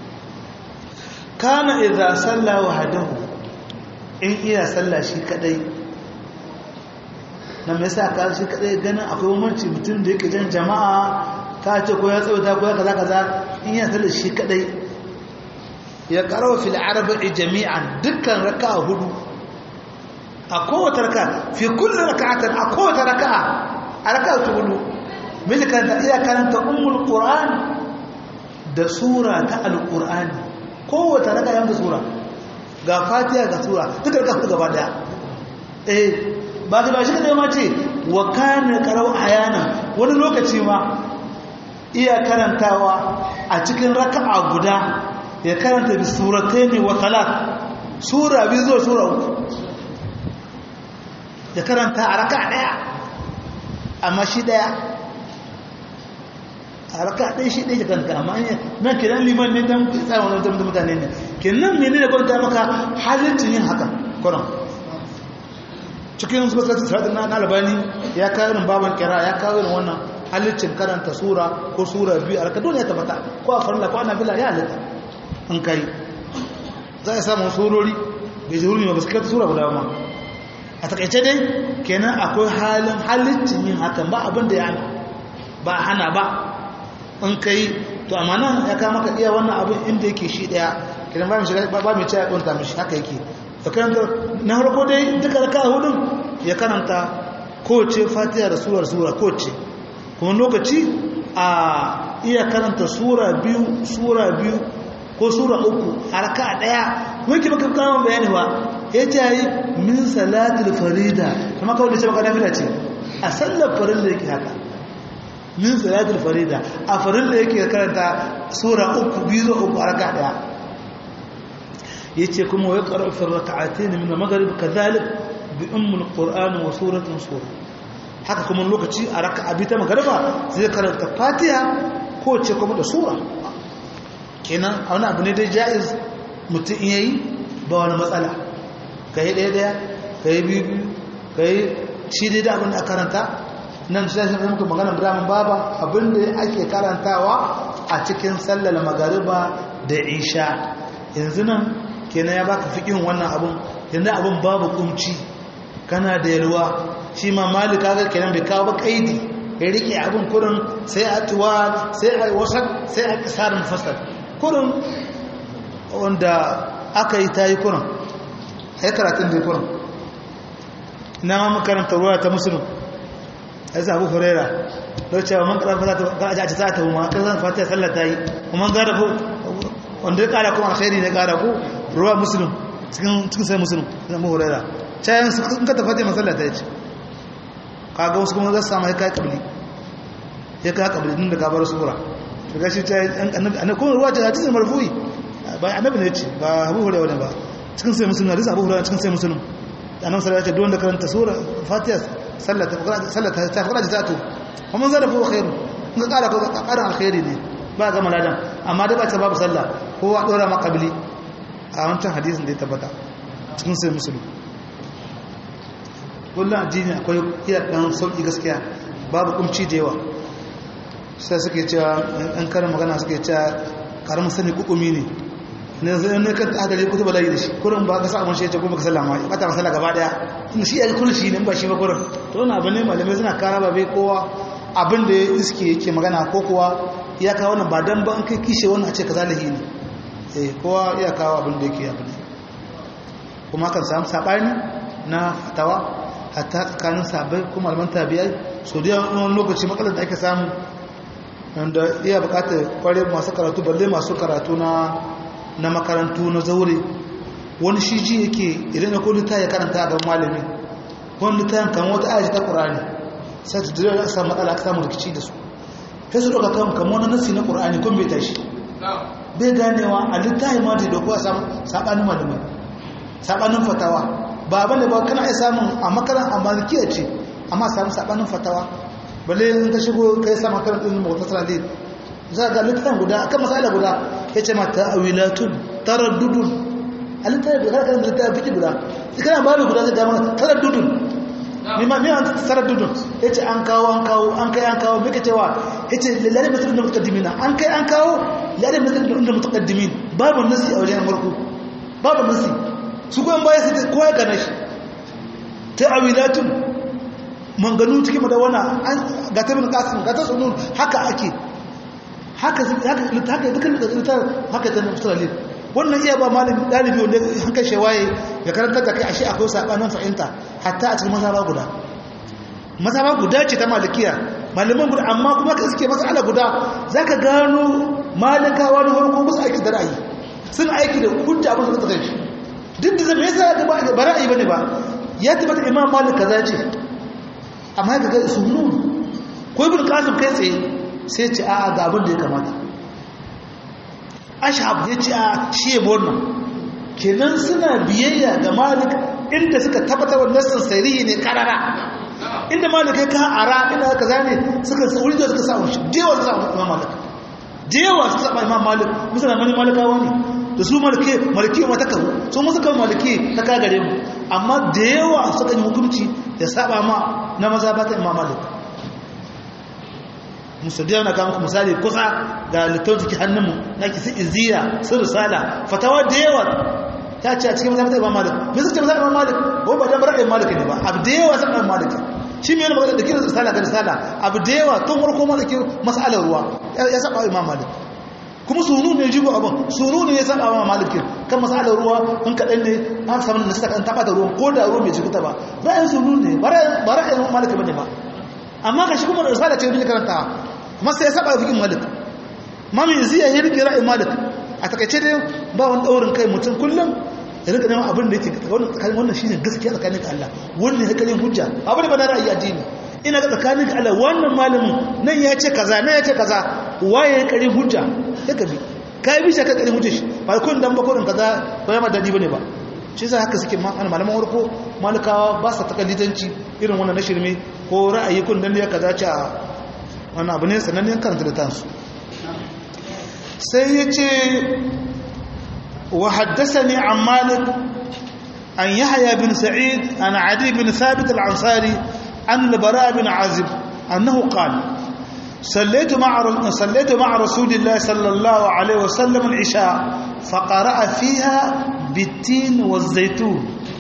kana idza salla wahdahu in iya salla shi kadai nan me yasa ka shi kadai ganin akwai mamanci mutum da yake jan jama'a ka ce ko ya tsawata ko ya kaza kaza in ya salla shi kadai ya karawa fil arba'i jami'an dukkan raka'a hudu a kowace raka'a fi kulli raka'atin a kowace raka'a a raka'a hudu miji karanta iya karanta ummul qur'an da sura ta alqur'ani kowace raka'a yanda sura ga fatiha ga sura duka raka'a hudu gaba daya eh ba ta ba shi kadai ma ce wa kana qara'u ayana wani lokaci ma iya karantawa a cikin raka'a guda ya karanta bi suratayn wa talat sura biyu zuwa sura uku ya karanta a raka daya amma shi daya a raka ɗaya shi ɗaya kanka amma nan kenan liman ne don tsarin wani mutum mutane ne kenan mene ne kwanta maka halittin yin haka kwanan cikin su basu sarari na albani ya kawo irin baban kira ya kawo irin wannan halittin karanta sura ko sura biyu a raka dole ya tabbata ko a farla ko ana bila ya halitta in kai za a samun surori bai zai hurmi ba su karanta sura guda ma a takaice dai kenan akwai halin halittin yin hakan ba abin da ya hana ba hana ba in kai to amma nan ya kama ka iya wannan abin inda yake shi daya kidan ba mu shiga ba mu ci ya kunta mishi haka yake to karanta na farko dai duka raka hudun ya karanta kowace fatiha da surar sura kowace kuma lokaci a iya karanta sura biyu sura biyu ko sura uku harka daya kuma yake baka kawo bayani ba ya ce yi min salatul farida kuma kawai da ce baka nafila ce a sallar farilla yake haka min salatul farida a farilla yake karanta sura uku biyu zuwa uku harka daya yace kuma wa yaqra fi rak'atayn min al-maghrib kadhalik bi umm al-qur'an wa suratin sura haka kuma lokaci a raka'a bi ta magriba zai karanta fatiha ko ce kuma da sura kenan a wani abu ne dai jaiz mutum in yayi ba wani matsala kai daya daya kai biyu kai shi dai da abin da karanta nan sai sai muka magana Ibrahim baba abinda ake karantawa a cikin sallar magariba da isha yanzu nan kenan ya baka fikin wannan abun yanzu abun babu kumci kana da yalwa shi ma malika ga kenan bai kawo ba kaidi ya rike abun kurin sai a tuwa sai a wasan sai a kisar mufassal kurin wanda aka yi tayi kurin ai karatun da kurin na makaranta ruwa ta musulun ai sabu huraira don cewa man karar fata ga aji ta ta ma kan zan fata sallar ta yi kuma gara ko wanda ya kara kuma alkhairi ne kara ko ruwa muslim cikin cikin sai muslim na mu huraira cayan su in ka tafata masallar ta yace kaga wasu kuma za su samu kai kabli ya kai kabli din da ka bar sura to gashi ta annabi annabi kuma ruwa ta hadisi marfu'i ba annabi ne yace ba abu huraira ne ba cikin sai muslim hadisi abu huraira cikin sai muslim annabi sallallahu alaihi wasallam ya ce duk wanda karanta sura fatiha sallata ta fara jizatu kuma zara fi khairu in ka kara ko karan alkhairi ne ba ga maladan amma da ba ta babu sallah kowa dora ma qabli a wancan hadisin da ya tabbata cikin sai musulmi kullum addini akwai iya dan sauki gaskiya babu kumci da yawa sai suke cewa an karin magana suke cewa karamin sani kukumi ne ne zai ne ka hadari kutu bala'i da shi kurin ba ka sa abin shi ya ce kuma ka sallama ya bata masala gaba daya tun shi ya ji kulshi ne ba shi ba kurin to wani abin ne malamai suna kara ba bai kowa abin da ya iske yake magana ko kuwa ya kawo wannan ba dan ba an kai kishe wannan a ce ka zalahi ne eh kowa ya kawo abin da yake abin kuma kan samu sabani na fatawa hatta tsakanin sabai kuma malaman tabi'ai so da wani lokaci matsalar da ake samu wanda iya bukatar kware masu karatu balle masu karatu na na makarantu na zaure wani shi ji yake idan ya kodi ta ya karanta a gaban malami wani ta yankan wata ayaji ta ƙurani sai ta jira da samu matsala aka samu rikici da su sai su ɗauka kan kamar wani nasi na ƙurani kun bai tashi bai ganewa a littahi ma da dokuwa samu saɓanin malamai saɓanin fatawa ba ba ne ba kana iya samun a makaran a malikiya ce amma samu saɓanin fatawa balle in ka shigo kai sa makaran ɗin mawata sarari za ga littafin guda akan masala guda ya ce ma ta'awilatun taraddudun a littafin guda kan littafin fiki guda kana babu guda zai dama taraddudun mimma miya an taraddudun ya ce an kawo an kawo an kai an kawo mika cewa ya ce lalari mutum da mutakaddimina an kai an kawo lalari mutum da mutakaddimin babu nasi a wajen farko babu nasi su goyon baya sai kowa ya gane shi ta'awilatun manganu cikin madawana ga ta bin kasim ga ta sunun haka ake haka haka haka dukkan littafin haka ta musulmi wannan iya ba malami dalibi wanda hankali shewaye ya karanta da kai ashe akwai sabanin fahimta hatta a cikin mazhaba guda mazhaba guda ce ta malikiya malaman guda amma kuma ka suke masala guda zaka gano malikawa da farko musu aiki da ra'ayi sun aiki da hujja abin da suka kai duk da zai yasa ga ba ra'ayi bane ba ya tabbata imam malik kaza ce amma ga sunun ko ibn qasim kai tsaye sai ce a ga abin da ya kamata ashab ya ce a shi ya wannan kenan suna biyayya ga malik inda suka tabbatar wa nassin sairihi ne karara inda malik ya kan ara inda aka zane suka wuri da suka samu shi jewa suka samu imam malik jewa suka samu imam malik musulman mani malikawa ne da su malike malike ma ta kawo su musu kan malike ta kagare mu amma da yawa suka yi hukunci da saba ma na maza ba ta imam malik musaddiya na kama misali kusa ga littafin suke hannunmu na kisi iziya sun risala fatawa da yawa ta ce a cikin mazhabin imam malik me suke mazhabin imam malik ko ba dan ra'ayin malik ne ba abu da yawa sai imam malik shi me yana magana da kiran risala ga risala abu da yawa tun farko ma da kiran mas'alar ruwa ya saba imam malik kuma sunu ne jibo abin sunu ne ya saba imam malik kan mas'alar ruwa in kadan ne an samu da saka an taba da ruwan ko da ruwan bai jikuta ba ra'ayin sunu ne ba ra'ayin imam malik bane ba amma ka shi kuma risala ce da karanta kuma sai ya saba fikin malik mami ziya ya rike ra'ayin malik a takaice dai ba wani daurin kai mutum kullum ya rika neman abin da yake tsakanin wannan shine gaskiya tsakanin ka Allah wannan ya kalin hujja abu ne ba na ra'ayi addini ina ga tsakanin ka Allah wannan malamin nan ya ce kaza nan ya ce kaza waye ya kalin hujja ya kabi kai bi shi ka kalin hujja shi ba kun dan ba kurin kaza ba ya ma dadi bane ba shi yasa haka suke malaman warko malikawa ba sa takalidanci irin wannan na shirme ko ra'ayi kun dan ya kaza ce a wannan abu ne sanannen karanta da tansu sai ya ce wa haddasani an malik an yahya bin sa'id an adi bin thabit al-ansari an labara bin azib annahu qala صليت مع صليت مع رسول الله صلى الله عليه وسلم العشاء فقرأ فيها بالتين والزيتون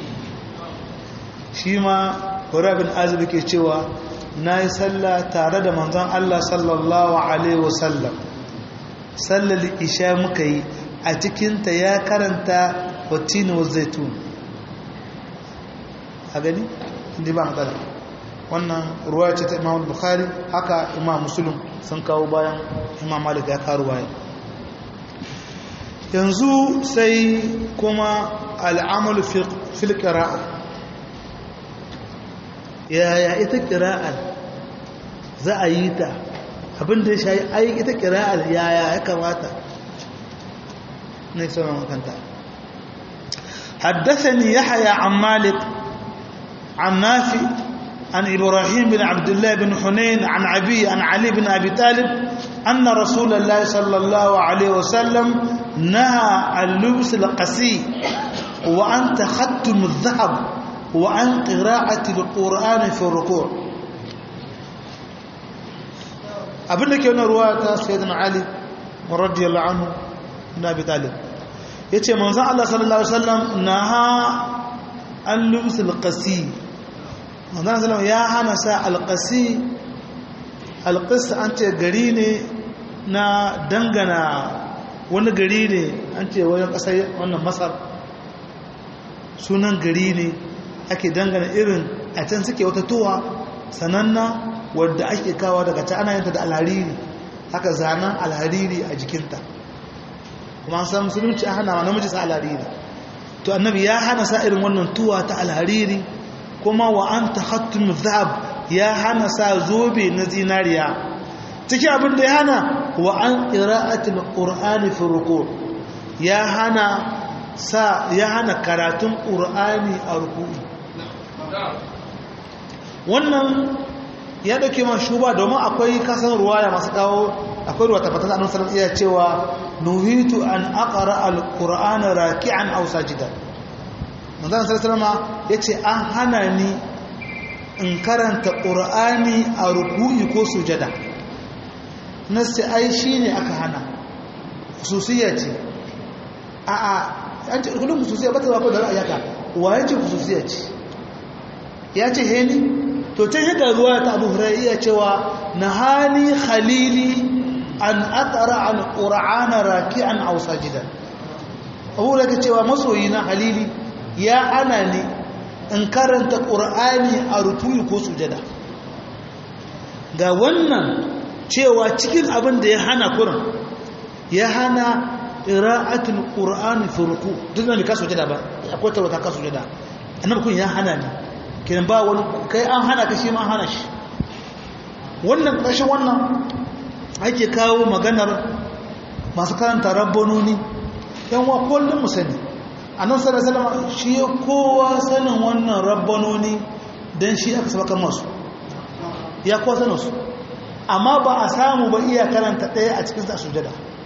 شيما ورا بن عازب ke cewa nayi sallah tare da manzon Allah sallallahu alaihi wasallam sallar isha muka yi a cikinta ya karanta watini wa zaitun a gani inda ba matsala wannan ruwa ce ta imam bukhari haka imam musulun sun kawo bayan imam malik ya karu bayan yanzu sai kuma al'amalu fil qira'a yaya ita qira'ar za a yi ta abinda ya shayi ai ita kira'ar yaya ya kamata ne sauran makanta حدثني يحيى عن مالك عن نافع عن إبراهيم بن عبد الله بن حنين عن أبي عن علي بن أبي طالب أن رسول الله صلى الله عليه وسلم نهى عن لبس القسي وعن تختم الذهب وعن قراءة القرآن في الركوع abinda ke wani ruwa ta sayyidina ali radiyallahu anhu na abi talib yace manzon Allah sallallahu alaihi wasallam naha an lubsul qasi manzon sallallahu ya hana sa alqasi alqas an ce gari ne na dangana wani gari ne an ce wajen kasar wannan masar sunan gari ne ake dangana irin a can suke wata tuwa sananna wadda ake kawo daga ta ana yanta da alhariri haka zanen alhariri a jikinta kuma an san musulunci a hana namiji sa alhariri to annabi ya hana sa irin wannan tuwa ta alhariri kuma wa an ta hattun zab ya hana sa zobe na zinariya ciki abin da ya hana wa an ƙira'atul ƙur'ani fi ruku ya hana sa ya hana karatun ƙur'ani a ruku'i wannan ya dauke man shuba domin akwai kasan ruwaya masu kawo akwai ruwa tabbatar da annabi iya cewa nuhitu an aqra alqur'ana raki'an aw sajidan manzon sallallahu yace an hana ni in karanta qur'ani a ruku'i ko sujada nasi ai shine aka hana khususiyya ce a a an ce kullum khususiyya ba ta ba da ra'ayaka wa yace khususiyya ce ya ce heni to ta yi ruwa ta abu huraiya cewa na hali khalili an atara an ƙura'ana raki'an ausa jidan abu da cewa masoyi na halili ya ana ne in karanta ƙura'ani a rutuyi ko sujada ga wannan cewa cikin abin da ya hana kurin ya hana ƙira'atul ƙura'ani fi ruku duk da mai kasu sujada ba akwai tarwata kasu sujada annabi kun ya hana ne kiran ba wani kai an hana ka shi ma hana shi wannan ƙarshen wannan ake kawo maganar masu karanta rabbanoni yan wa kullum mu sani annan sallallahu alaihi shi ya kowa sanin wannan rabbanoni dan shi aka sabakar masu ya kowa sanin su amma ba a samu ba iya karanta ɗaya a cikin sa sujada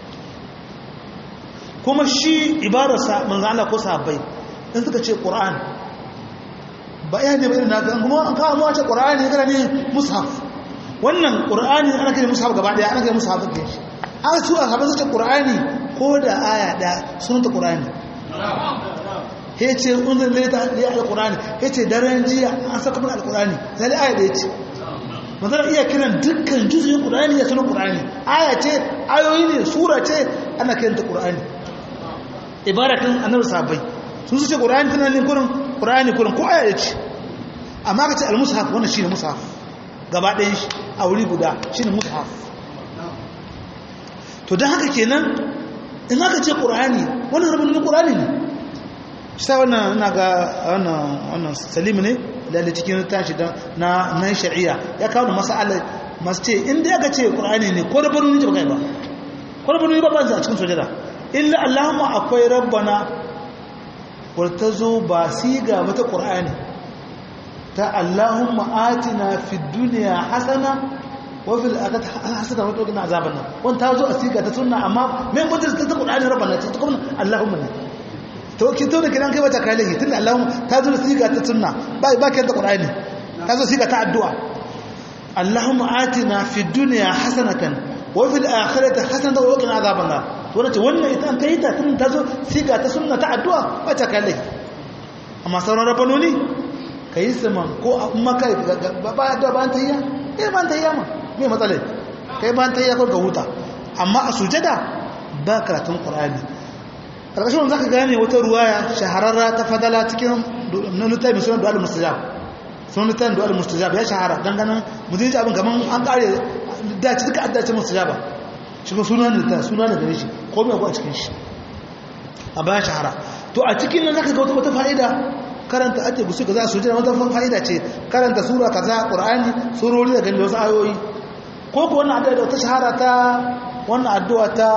kuma shi ibararsa manzo Allah ko sahabbai in suka ce qur'an ba iya ne ba irin naka kuma an kawo mu ce qur'ani kana ne mushaf wannan qur'ani ana kira mushaf gaba daya ana kira mushaf kake shi an su a haɓar zace ƙur'ani ko da aya da sunanta ƙur'ani ya ce unzin lalata ya al-ƙur'ani ya ce daren jiya an saka mana al-ƙur'ani zai aya da ya ce mazana iya kiran dukkan juzuyin ƙur'ani ya sunan ƙur'ani aya ce ayoyi ne sura ce ana kiranta ƙur'ani ibaratin annabi sabai sun su ce ƙur'ani tana ne kurin ƙur'ani kurin ko aya ya ce amma ka ce al-mushaf wannan shine mushaf gaba ɗayan shi a wuri guda shine mushaf to don haka kenan in aka ce ƙur'ani wannan rabin na ƙur'ani ne shi wannan na ga wannan salimu ne lalle cikin tashi na nan shari'a ya kawo masala masu ce inda aka ce ƙur'ani ne ko rabin ne ba kai ba ko rabin ne ba ba a cikin sojada illa allahumma akwai rabbana wadda zo ba siga wata ƙur'ani ta allahumma atina fi duniya hasana wafil aka hasada wato gina azaban nan wani ta zo a siga ta sunna amma mai mutum ta taɓa ɗani rabana ta kuma allahumma ne to ki to da kiran kai wata kai lahi tunda allahumma ta zo da siga ta sunna ba ba kai ta qur'ani ta zo siga ta addu'a allahumma atina fi dunya hasanatan wa fil akhirati hasanatan wa qina azaban nar to nace wannan ita an kai ta tun ta zo siga ta sunna ta addu'a ba ta kai lahi amma sauran rabanoni kai saman ko amma kai ba da ba ta yi eh ban ta yi ma mai matsalai kai ban ta yi yakon ka huta amma a sujada ba karatun ƙwararri ƙarƙashin wanda zaka gane wata ruwaya shahararra ta fadala cikin nunutai mai sunan du'al mustajab sunan nunutai du'al mustajab ya shahara don ganin mutum ji abin gaman an ƙare dace duka addace mustajaba shi ko sunan da ta sunan da gare shi ko mai a cikin shi a bayan shahara to a cikin nan zaka ga wata fa'ida karanta ake gusu kaza su jira wata fa'ida ce karanta sura kaza qur'ani surori da gani wasu ayoyi ko ko wannan addu'a da ta shahara ta wannan addu'a ta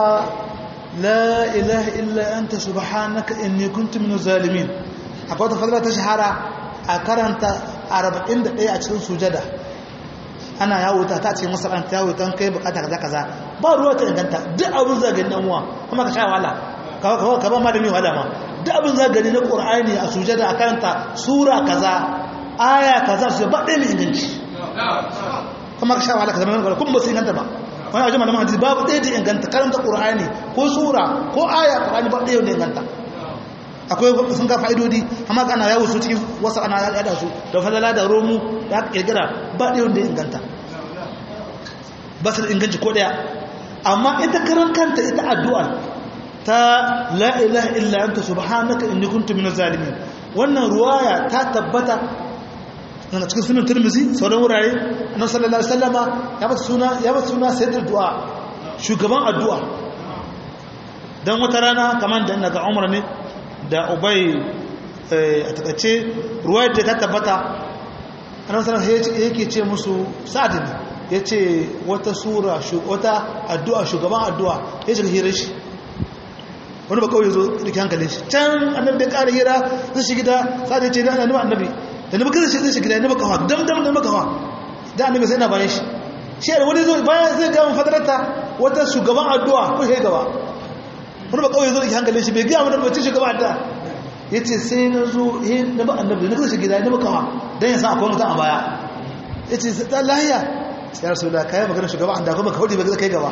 la ilaha illa anta subhanaka inni kuntu minaz zalimin akwai wata fadila ta shahara a karanta 41 a cikin sujada ana yawo ta ta cikin masalanta yawo kan kai bukata kaza kaza ba ruwa ta inganta duk abin zagin dan uwa kuma ka sha wahala ka ba malami wahala ma duk abin za gani na ƙur'ani a sujada a karanta sura kaza aya kaza su ba ɗaya mai inganci kuma ka sha wahala ka zama yana kuma ba su inganta ba wani ajiyar malaman hadisi babu ɗaya da inganta karanta ƙur'ani ko sura ko aya ƙur'ani ba ɗaya da inganta akwai sun ga fa'idodi amma ana yawo su cikin wasu ana yada su da fadala da romu ya kirkira ba ɗaya da inganta ba su da inganci ko ɗaya amma ita karan kanta ita addu'ar ta la ilaha illa anta subhanaka inni kuntu minaz zalimin wannan ruwaya ta tabbata daga cikin sunan tirmizi sauran wurare annabi sallallahu alaihi wasallama ya bata suna ya bata suna sayyidul du'a shugaban addu'a dan wata rana kaman da daga umar ne da ubay a takace ruwayar da ta tabbata annabi sallallahu alaihi yake ce musu sa'ad ne yace wata sura wata addu'a shugaban addu'a yace ga hirar shi wani ba kawai zo da hankalin shi can annabi bai kara hira zai shi gida sai ya ce da annabi annabi da nabi kaza shi zai shi gida ne baka hawa dam dam da baka hawa da annabi sai na bayan shi shi da wani zo bayan zai ga fadarata wata shugaban addu'a ko sai gaba wani ba kawai zo da hankalin shi bai ga mun bace shugaban addu'a yace sai na zo eh na ba annabi na kaza shi gida ne baka hawa dan ya san akwai mutum a baya yace sai da lahiya sai rasulullah kai magana shugaban addu'a kuma ka hudi ba kai gaba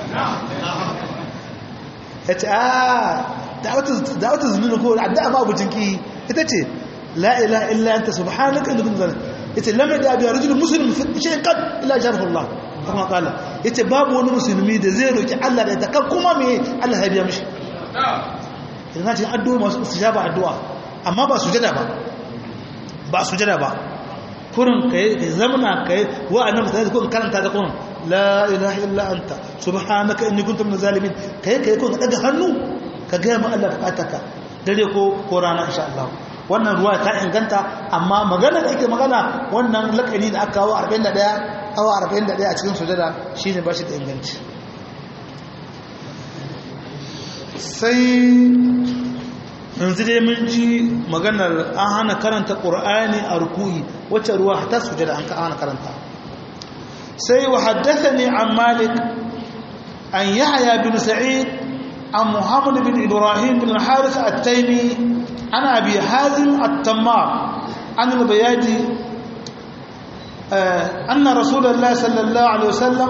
ya ce a da'awata zunubi ko addu'a ma abucin ki ita ce la ilaha illa anta subhanaka inni kuntu zalimin yace lam yada bi rajul muslim fi shay'in qad illa jarahu Allah kuma kala yace babu wani musulmi da zai roki Allah da ita kan kuma me Allah ya biya mishi idan ce addu'a masu istijaba addu'a amma ba sujada ba ba sujada ba kurin kai kai zamana kai wa annabi sai kun karanta da kun la ilaha illa anta subhanaka inni kuntu minaz zalimin kai kai kun daga hannu ka ga mu Allah bukataka dare ko ko rana insha Allah wannan ruwa ta inganta amma magana da ake magana wannan lakani da aka kawo 41 awa 41 a cikin sujada shine ba shi da inganci sai yanzu dai mun ji maganar an hana karanta ƙur'ani a rukuyi wacce ruwa ta sujada an hana karanta sai wa haddathani an malik an yahya bin sa'id an muhammad bin ibrahim bin haris at-taymi an abi hazim at-tammar an al-bayadi anna rasulullah sallallahu alaihi wasallam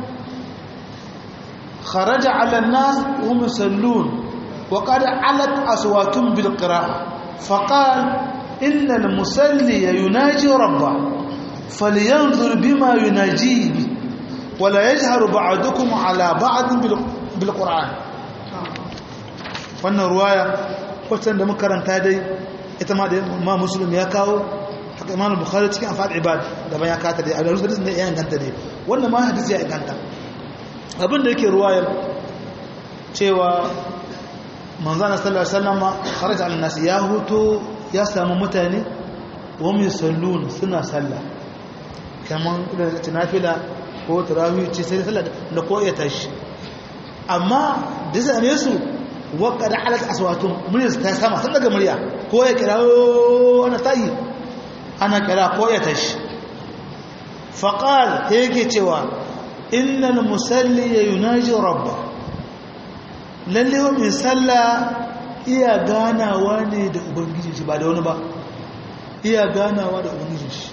خرج على الناس وهم يصلون وقد علت أصواتهم بالقراءة فقال إن المصلي يناجي ربه فلينظر بما يناجيه به ولا يجهر بعضكم على بعض بالقرآن wannan ruwaya wacce da makaranta dai ita ma da ma musulun ya kawo haka imam bukhari cikin afad ibad da ban ya kata dai a rusul da ya inganta dai wannan ma hadisi ya inganta abin da yake ruwayar cewa manzana sallallahu alaihi wasallam kharaja al nas ya huto ya samu mutane wa mu sallun suna sallah kaman da tunafila ko tarawih ce sai sallah da ko ya tashi amma da zame su waqad alat aswatun murya ta sama sun daga murya ko ya kira ana tayi ana kira ko ya tashi faqal yake cewa innal musalli yunaji rabba lalle wa mai sallah iya ganawa ne da ubangijin shi ba da wani ba iya ganawa da ubangijin shi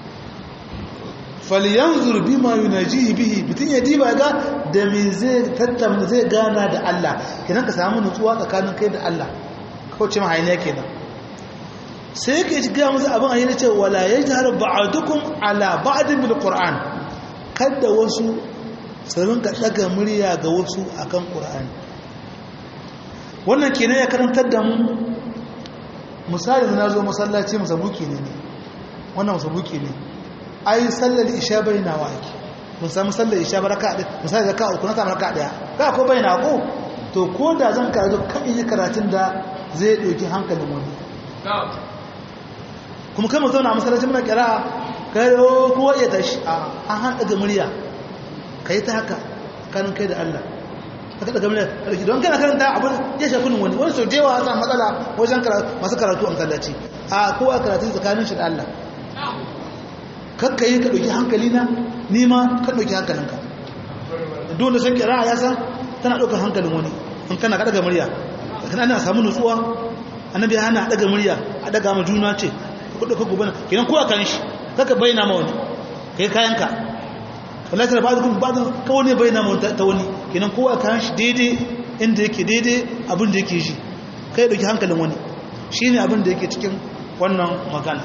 falyanzur bima yunajihi bihi mutun ya diba ga da me zai tattauna zai gana da Allah kenan ka samu nutsuwa tsakanin kai da Allah ko ce mahayine kenan sai yake ga musu abin ayyana ce wala yajhar ba'dukum ala ba'din bil qur'an kada wasu su rinka daga murya ga wasu akan qur'ani wannan kenan ya karantar da mu misali na zo masallaci musabuki ne ne wannan musabuki ne ai sallar isha bai na wa ake mun samu sallar isha baraka da misali da ka uku na samu raka daya ka ko bai na ko to ko da zan karatu kan yi karatun da zai dauki hankalin wani kuma kai mu zauna a masallaci muna kira kai kowa ya tashi a an hada ga murya kai ta haka kanin kai da Allah haka daga murya karki don kana karanta abin ya shafi wani wani sau da yawa an samu matsala wajen masu karatu a masallaci a kowa karatu tsakanin shi da Allah kakka yi ka ɗauki hankali na nima ka ɗauki hankalinka dole sun kira ya san tana ɗaukar hankalin wani in kana ka ɗaga murya kana ana samu nutsuwa annabi ya hana ɗaga murya a ɗaga ma juna ce ku ɗauka gobe na kenan kowa kan shi kaka bayyana ma wani kai kayanka wallahi tana ba'du kun ba'du ka wani bayyana ma ta wani kenan kowa kan shi daidai inda yake daidai abin da yake ji kai ɗauki hankalin wani shine abin da yake cikin wannan magana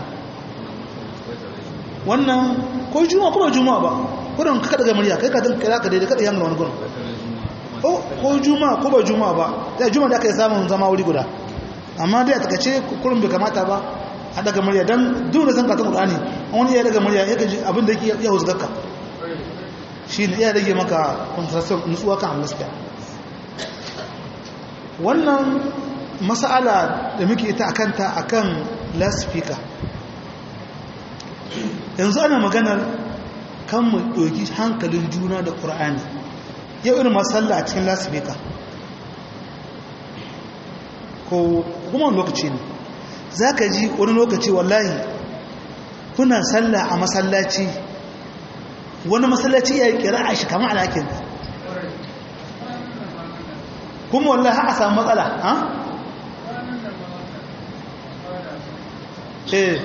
wannan ko juma ko ba juma ba gudun ka daga murya kai ka dan kira ka daidai kada yana wani gudun ko juma ko ba juma ba da juma da aka yi samun zama wuri guda amma dai a takace kurin bai kamata ba a daga murya dan duk da san katon qur'ani wani ya daga murya yake ji abin da yake ya huzgarka shi ne ya rage maka concentration nutsuwa kan gaskiya wannan mas'ala da muke ita akanta akan loudspeaker yanzu ana maganar kan mu ɗauki hankalin juna da ƙura'ani yau irin masalla a cikin lasifika ko kuma lokaci ne za ka ji wani lokaci wallahi kuna salla a masallaci wani masallaci ya kira a shi kama alakin kuma wallahi a samu matsala ha? eh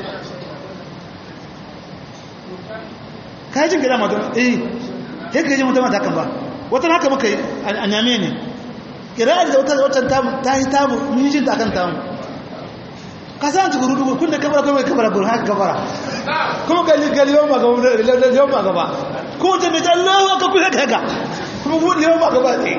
kajin gida mata eh sai ka ji mutum mata kan ba wata haka muka yi a nyame ne kira da wata wata ta yi tamu mun yi ta kan tamu ka san ci guru dubu kun da kabara kuma kabara guru haka kabara kuma gali gali yawan magaba da yawan magaba ko ta mai Allah ka kusa kaga kuma buɗe yawan magaba ne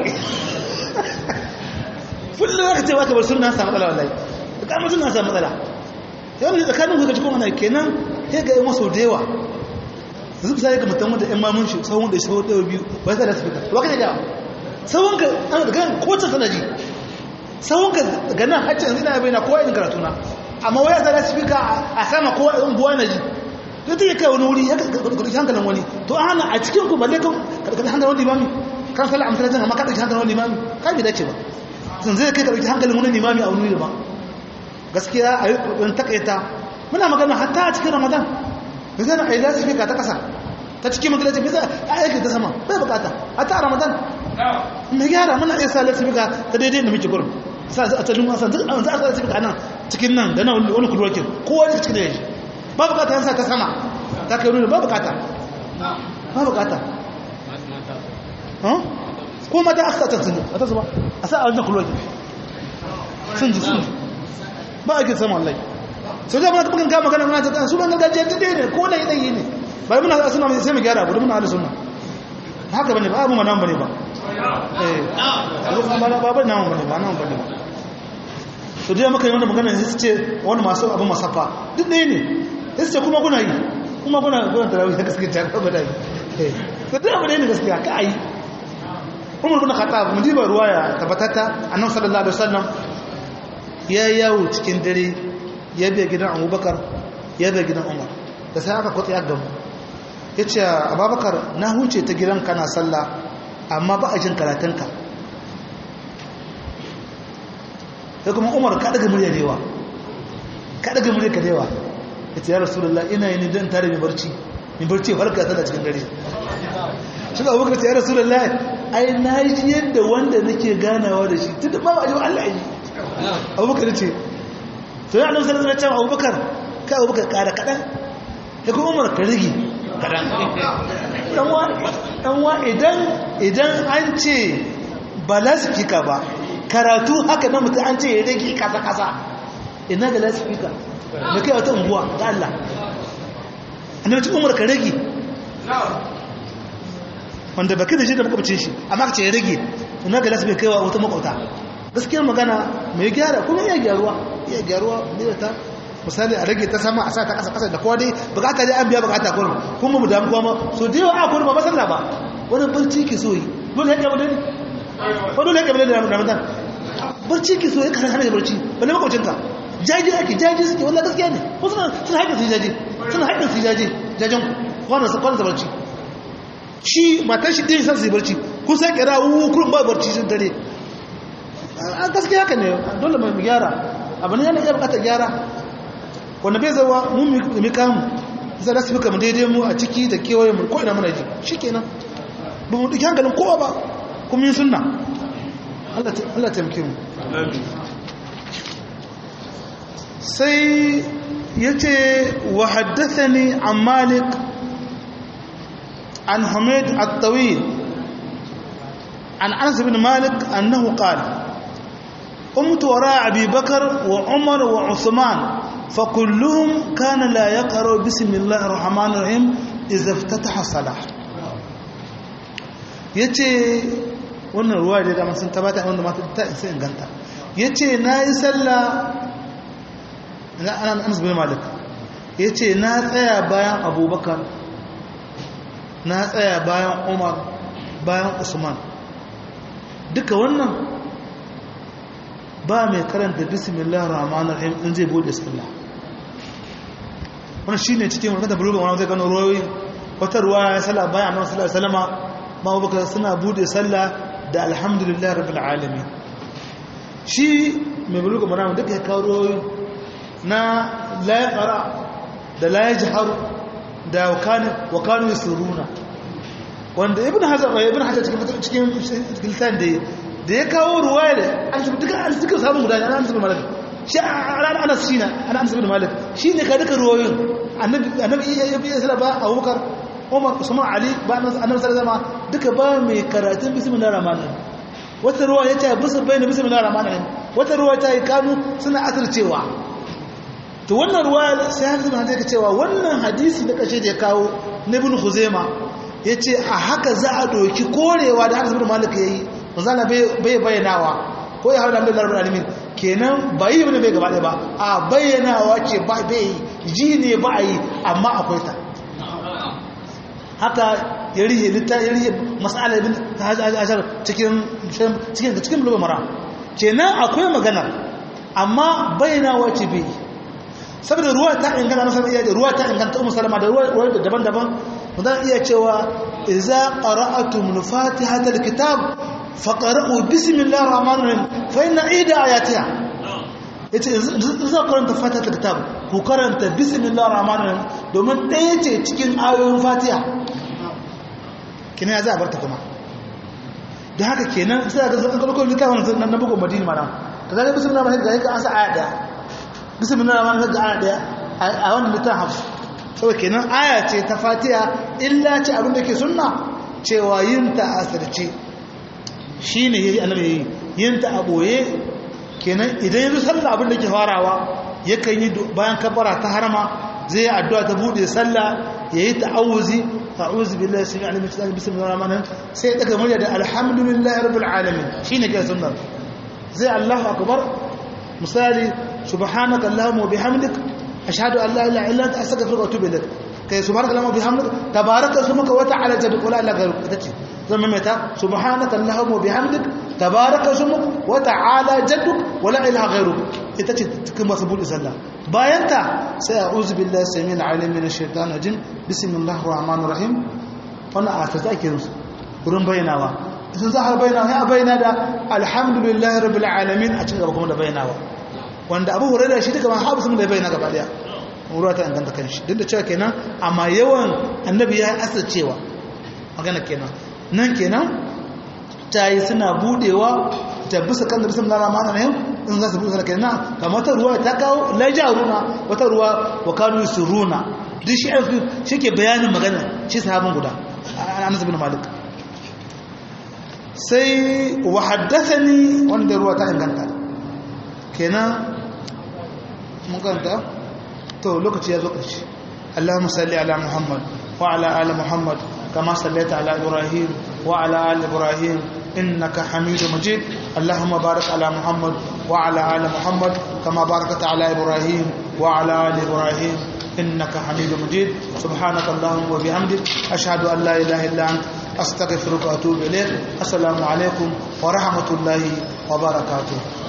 kullum aka ce baka bar sunna samu matsala wallahi ka mutum na samu matsala yau ne tsakanin ku ka ci kuma ana kenan sai ga yi maso da yawa yanzu misali ga mutum wanda 'yan mamun shi tsawon da shi ɗaya biyu ba ta da su fita ba ka jawa tsawon ka an daga kocin sanaji tsawon ka daga nan hacci yanzu ina bai na kowa yin karatu na amma waya ta da su fika a sama kowa yin buwa na ji to ta yi kai wani wuri ya karɗi hankalin wani to an hana a cikin ku balle kan karɗi hankalin wani limami kan sallah amsa jin amma ka ɗauki hankalin wani limami ka bi dace ba sun zai kai karɓi hankalin wani limami a wani ba gaskiya a yi ƙoƙarin takaita muna magana hatta a cikin ramadan da zai na a yi lasifika ta ƙasa ta cikin magalaci bai zai a aiki ta sama bai bukata hatta a ramadan mai gyara muna iya sa lasifika ta daidai da muke gurin sa a talin wasa duk an za a sa lasifika nan cikin nan da na wani kulwakin kowa ne cikin da ya shi ba bukata yan sa ta sama ta kai nuna ba bukata ba bukata ko mata aka ta sun a ta zuba a sa a wajen kulwakin sun ji sun ba a sama wallahi sau da muna bugan kama magana muna ta su ban gargajiya ta ne ko na yi ne bai muna sa suna sai mu gyara abu muna hada suna haka bane ba abu ma nan bane ba eh ba ba nan bane ba nan bane ba to dai muka yi wannan magana sai su ce wani masu abu masafa duk ɗaya ne sai su ce kuma kuna yi kuma kuna kuna tarawih da gaskiya ta ba da yi eh to dai abu ne gaskiya ka yi Umar bin Khattab mun diba ruwaya tabbatata annabi sallallahu alaihi wasallam ya yawo cikin dare ya biya gidan abubakar ya biya gidan umar da sai aka kwatsa ya gamu ya ce abubakar na huce ta gidan kana sallah amma ba a jin karatunka ya kuma umar ka daga murya dewa ka daga murya ka dewa ya ce ya rasulullah ina yi don tare mai barci mai barci farka tana cikin dare shi abubakar ce ya rasulullah ai na yi yadda wanda nake ganawa da shi tun da ba a ji Allah yi abubakar ce to ya annabi sallallahu alaihi wasallam abubakar ka abubakar kara kadan ya kuma umar ka rige kadan dan wa dan wa idan idan an ce ba lasfika ba karatu haka na mutum an ce ya rage kasa kasa ina da lasfika me kai wata unguwa da Allah annabi umar ka rage wanda baki da shi da makwabcin shi amma ka ce ya rage ina ga lasfika kaiwa wata makwabta gaskiyar magana mai gyara kuma iya gyaruwa iya gyaruwa ne ta misali a rage ta sama a sa ta kasa kasa da kowa dai bukata dai an biya bukata kurum kuma mu damu kuma so da yawa a kurum ba masalla ba wani barci ke so yi dole ya gaba da ne ko dole ya gaba da ramadan barci ke so ya kana hana barci ba ne makwacinka jaji ake jaji suke wallah gaskiya ne ko suna suna haƙƙin su jaji suna haƙƙin su jaji jajen kwanan sa kwanan sa barci shi matan shi ɗin san su yi barci kun sai kira wuwu kurum ba barci sun dare a gaske haka ne dole mai gyara abu ne yana iya bukatar gyara wanda bai zawa mun mi kamu zai rasu muka mu daidai mu a ciki da kewaye mu ko'ina muna ji shi kenan ba mu duki hankalin kowa ba kuma yin sunna Allah taimake mu sai ya ce wa haddasa ni an malik an hamid at-tawil an anas bin malik annahu qala قمت وراء أبي بكر وعمر وعثمان فكلهم كان لا يقرأ بسم الله الرحمن الرحيم إذا افتتح الصلاة yace wannan ruwa da dama sun tabata wanda mata ta isa inganta yace na yi sallah na anas bin malik yace na tsaya bayan abubakar na tsaya bayan umar bayan usman duka wannan ba mai karanta bismillah rahman rahim in zai bude sallah wannan shine cikin wannan buluga wannan zai gano ruwayoyi wata ruwa ya sallah bayan annabi sallallahu alaihi wasallama ma abubakar suna bude sallah da alhamdulillah rabbil alamin shi mai buluga wannan duka ya kawo ruwayoyi na la yaqra da la yajhar da wakanu wakanu yasuruna wanda ibn hazar ibn hazar cikin cikin lisan da da ya kawo ruwaya da an shi duka an suka samu guda ana amsa bin malik shi ana ana shi na ana amsa bin malik shi ne ka duka ruwayoyin annabi annabi ya bi sallah ba abubakar umar usman ali ba annabi sallallahu alaihi duka ba mai karatun bismillahir rahmanir wata ruwa ya ce bisu bayna bismillahir rahmanir wata ruwa ta yi kanu suna asircewa to wannan ruwa sai haka zama haka cewa wannan hadisi da kashe da ya kawo na ibn khuzaima yace a haka za a doki korewa da Anas bin Malik yayi manzala bai bayyanawa ko ya haɗa da larabar alimin kenan ba yi ne bai gaba ba a bayyanawa ce ba bai ji ne ba a yi amma akwai ta haka ya rihe litta ya rihe masala ibn ashar cikin cikin cikin bulugh mara kenan akwai magana amma bayyanawa ce bai saboda ruwa ta inganta na iya ruwa ta inganta ummu salama da ruwa daban-daban mudan iya cewa idza qara'atum fatihatal kitab faqra'u bismillahir rahmanir rahim fa inna ida ayatiha yace za ku karanta fatiha kitab ku karanta bismillahir rahmanir rahim domin ɗaya ce cikin ayoyin fatiha kina ya za a barta kuma da haka kenan sai ga zan kalko littafin nan na bugun madina mana ka ga bismillahir rahmanir rahim ga an sa aya daya bismillahir rahmanir rahim ga aya daya a wannan littafin saboda kenan aya ce ta fatiha illa ce abin da ke sunna cewa yin ta asirce shine yayi annabi yayi yin ta a boye kenan idan yanzu sallah abin da ke farawa yakan yi bayan kabbara ta harama zai addu'a ta bude sallah yayi ta'awuzi a'udhu billahi sami alim min bismillahir rahmanir sai ya daga murya da alhamdulillahi rabbil alamin shine ke sunna zai Allahu akbar misali subhanaka allahumma wa bihamdik ashhadu an la ilaha illa anta astaghfiruka wa atubu ilaik kai subhanaka allahumma wa bihamdik tabaraka ismuka wa ta'ala jadduk la ilaha illa anta zama mata subhanaka allahumma wa bihamdik tabaraka ismuk wa ta'ala jadduk wa la ilaha ghayruk ita ce cikin masu buɗe sallah bayan ta sai a'udhu billahi samil alim minash shaitanir rajim bismillahir rahmanir rahim wannan a ta ake yin wurin bayyanawa sun za a bayyana sai a bayyana da alhamdulillahi rabbil alamin a cikin gaba kuma da bayyanawa wanda abu hurairah shi duka ma habu sun da bayyana gaba daya ruwa ta inganta kanshi duk da cewa kenan amma yawan annabi ya asar cewa magana kenan nan kenan ta yi suna budewa ta bisa kan da bisa na ramana ne in za su bude sana kenan kamar wata ruwa ta kawo laja runa wata ruwa wa kanu suruna duk shi shi ke bayanin magana shi sahabin guda anas bin malik sai wa haddathani wanda ruwa ta inganta kenan mun kanta to lokaci ya zo ƙarshe اللهم صل على محمد وعلى آل محمد كما صليت على إبراهيم وعلى آل إبراهيم إنك حميد مجيد اللهم بارك على محمد وعلى آل محمد كما باركت على إبراهيم وعلى آل إبراهيم إنك حميد مجيد سبحانك اللهم وبحمدك أشهد أن لا إله إلا أنت أستغفرك وأتوب إليك السلام عليكم ورحمة الله وبركاته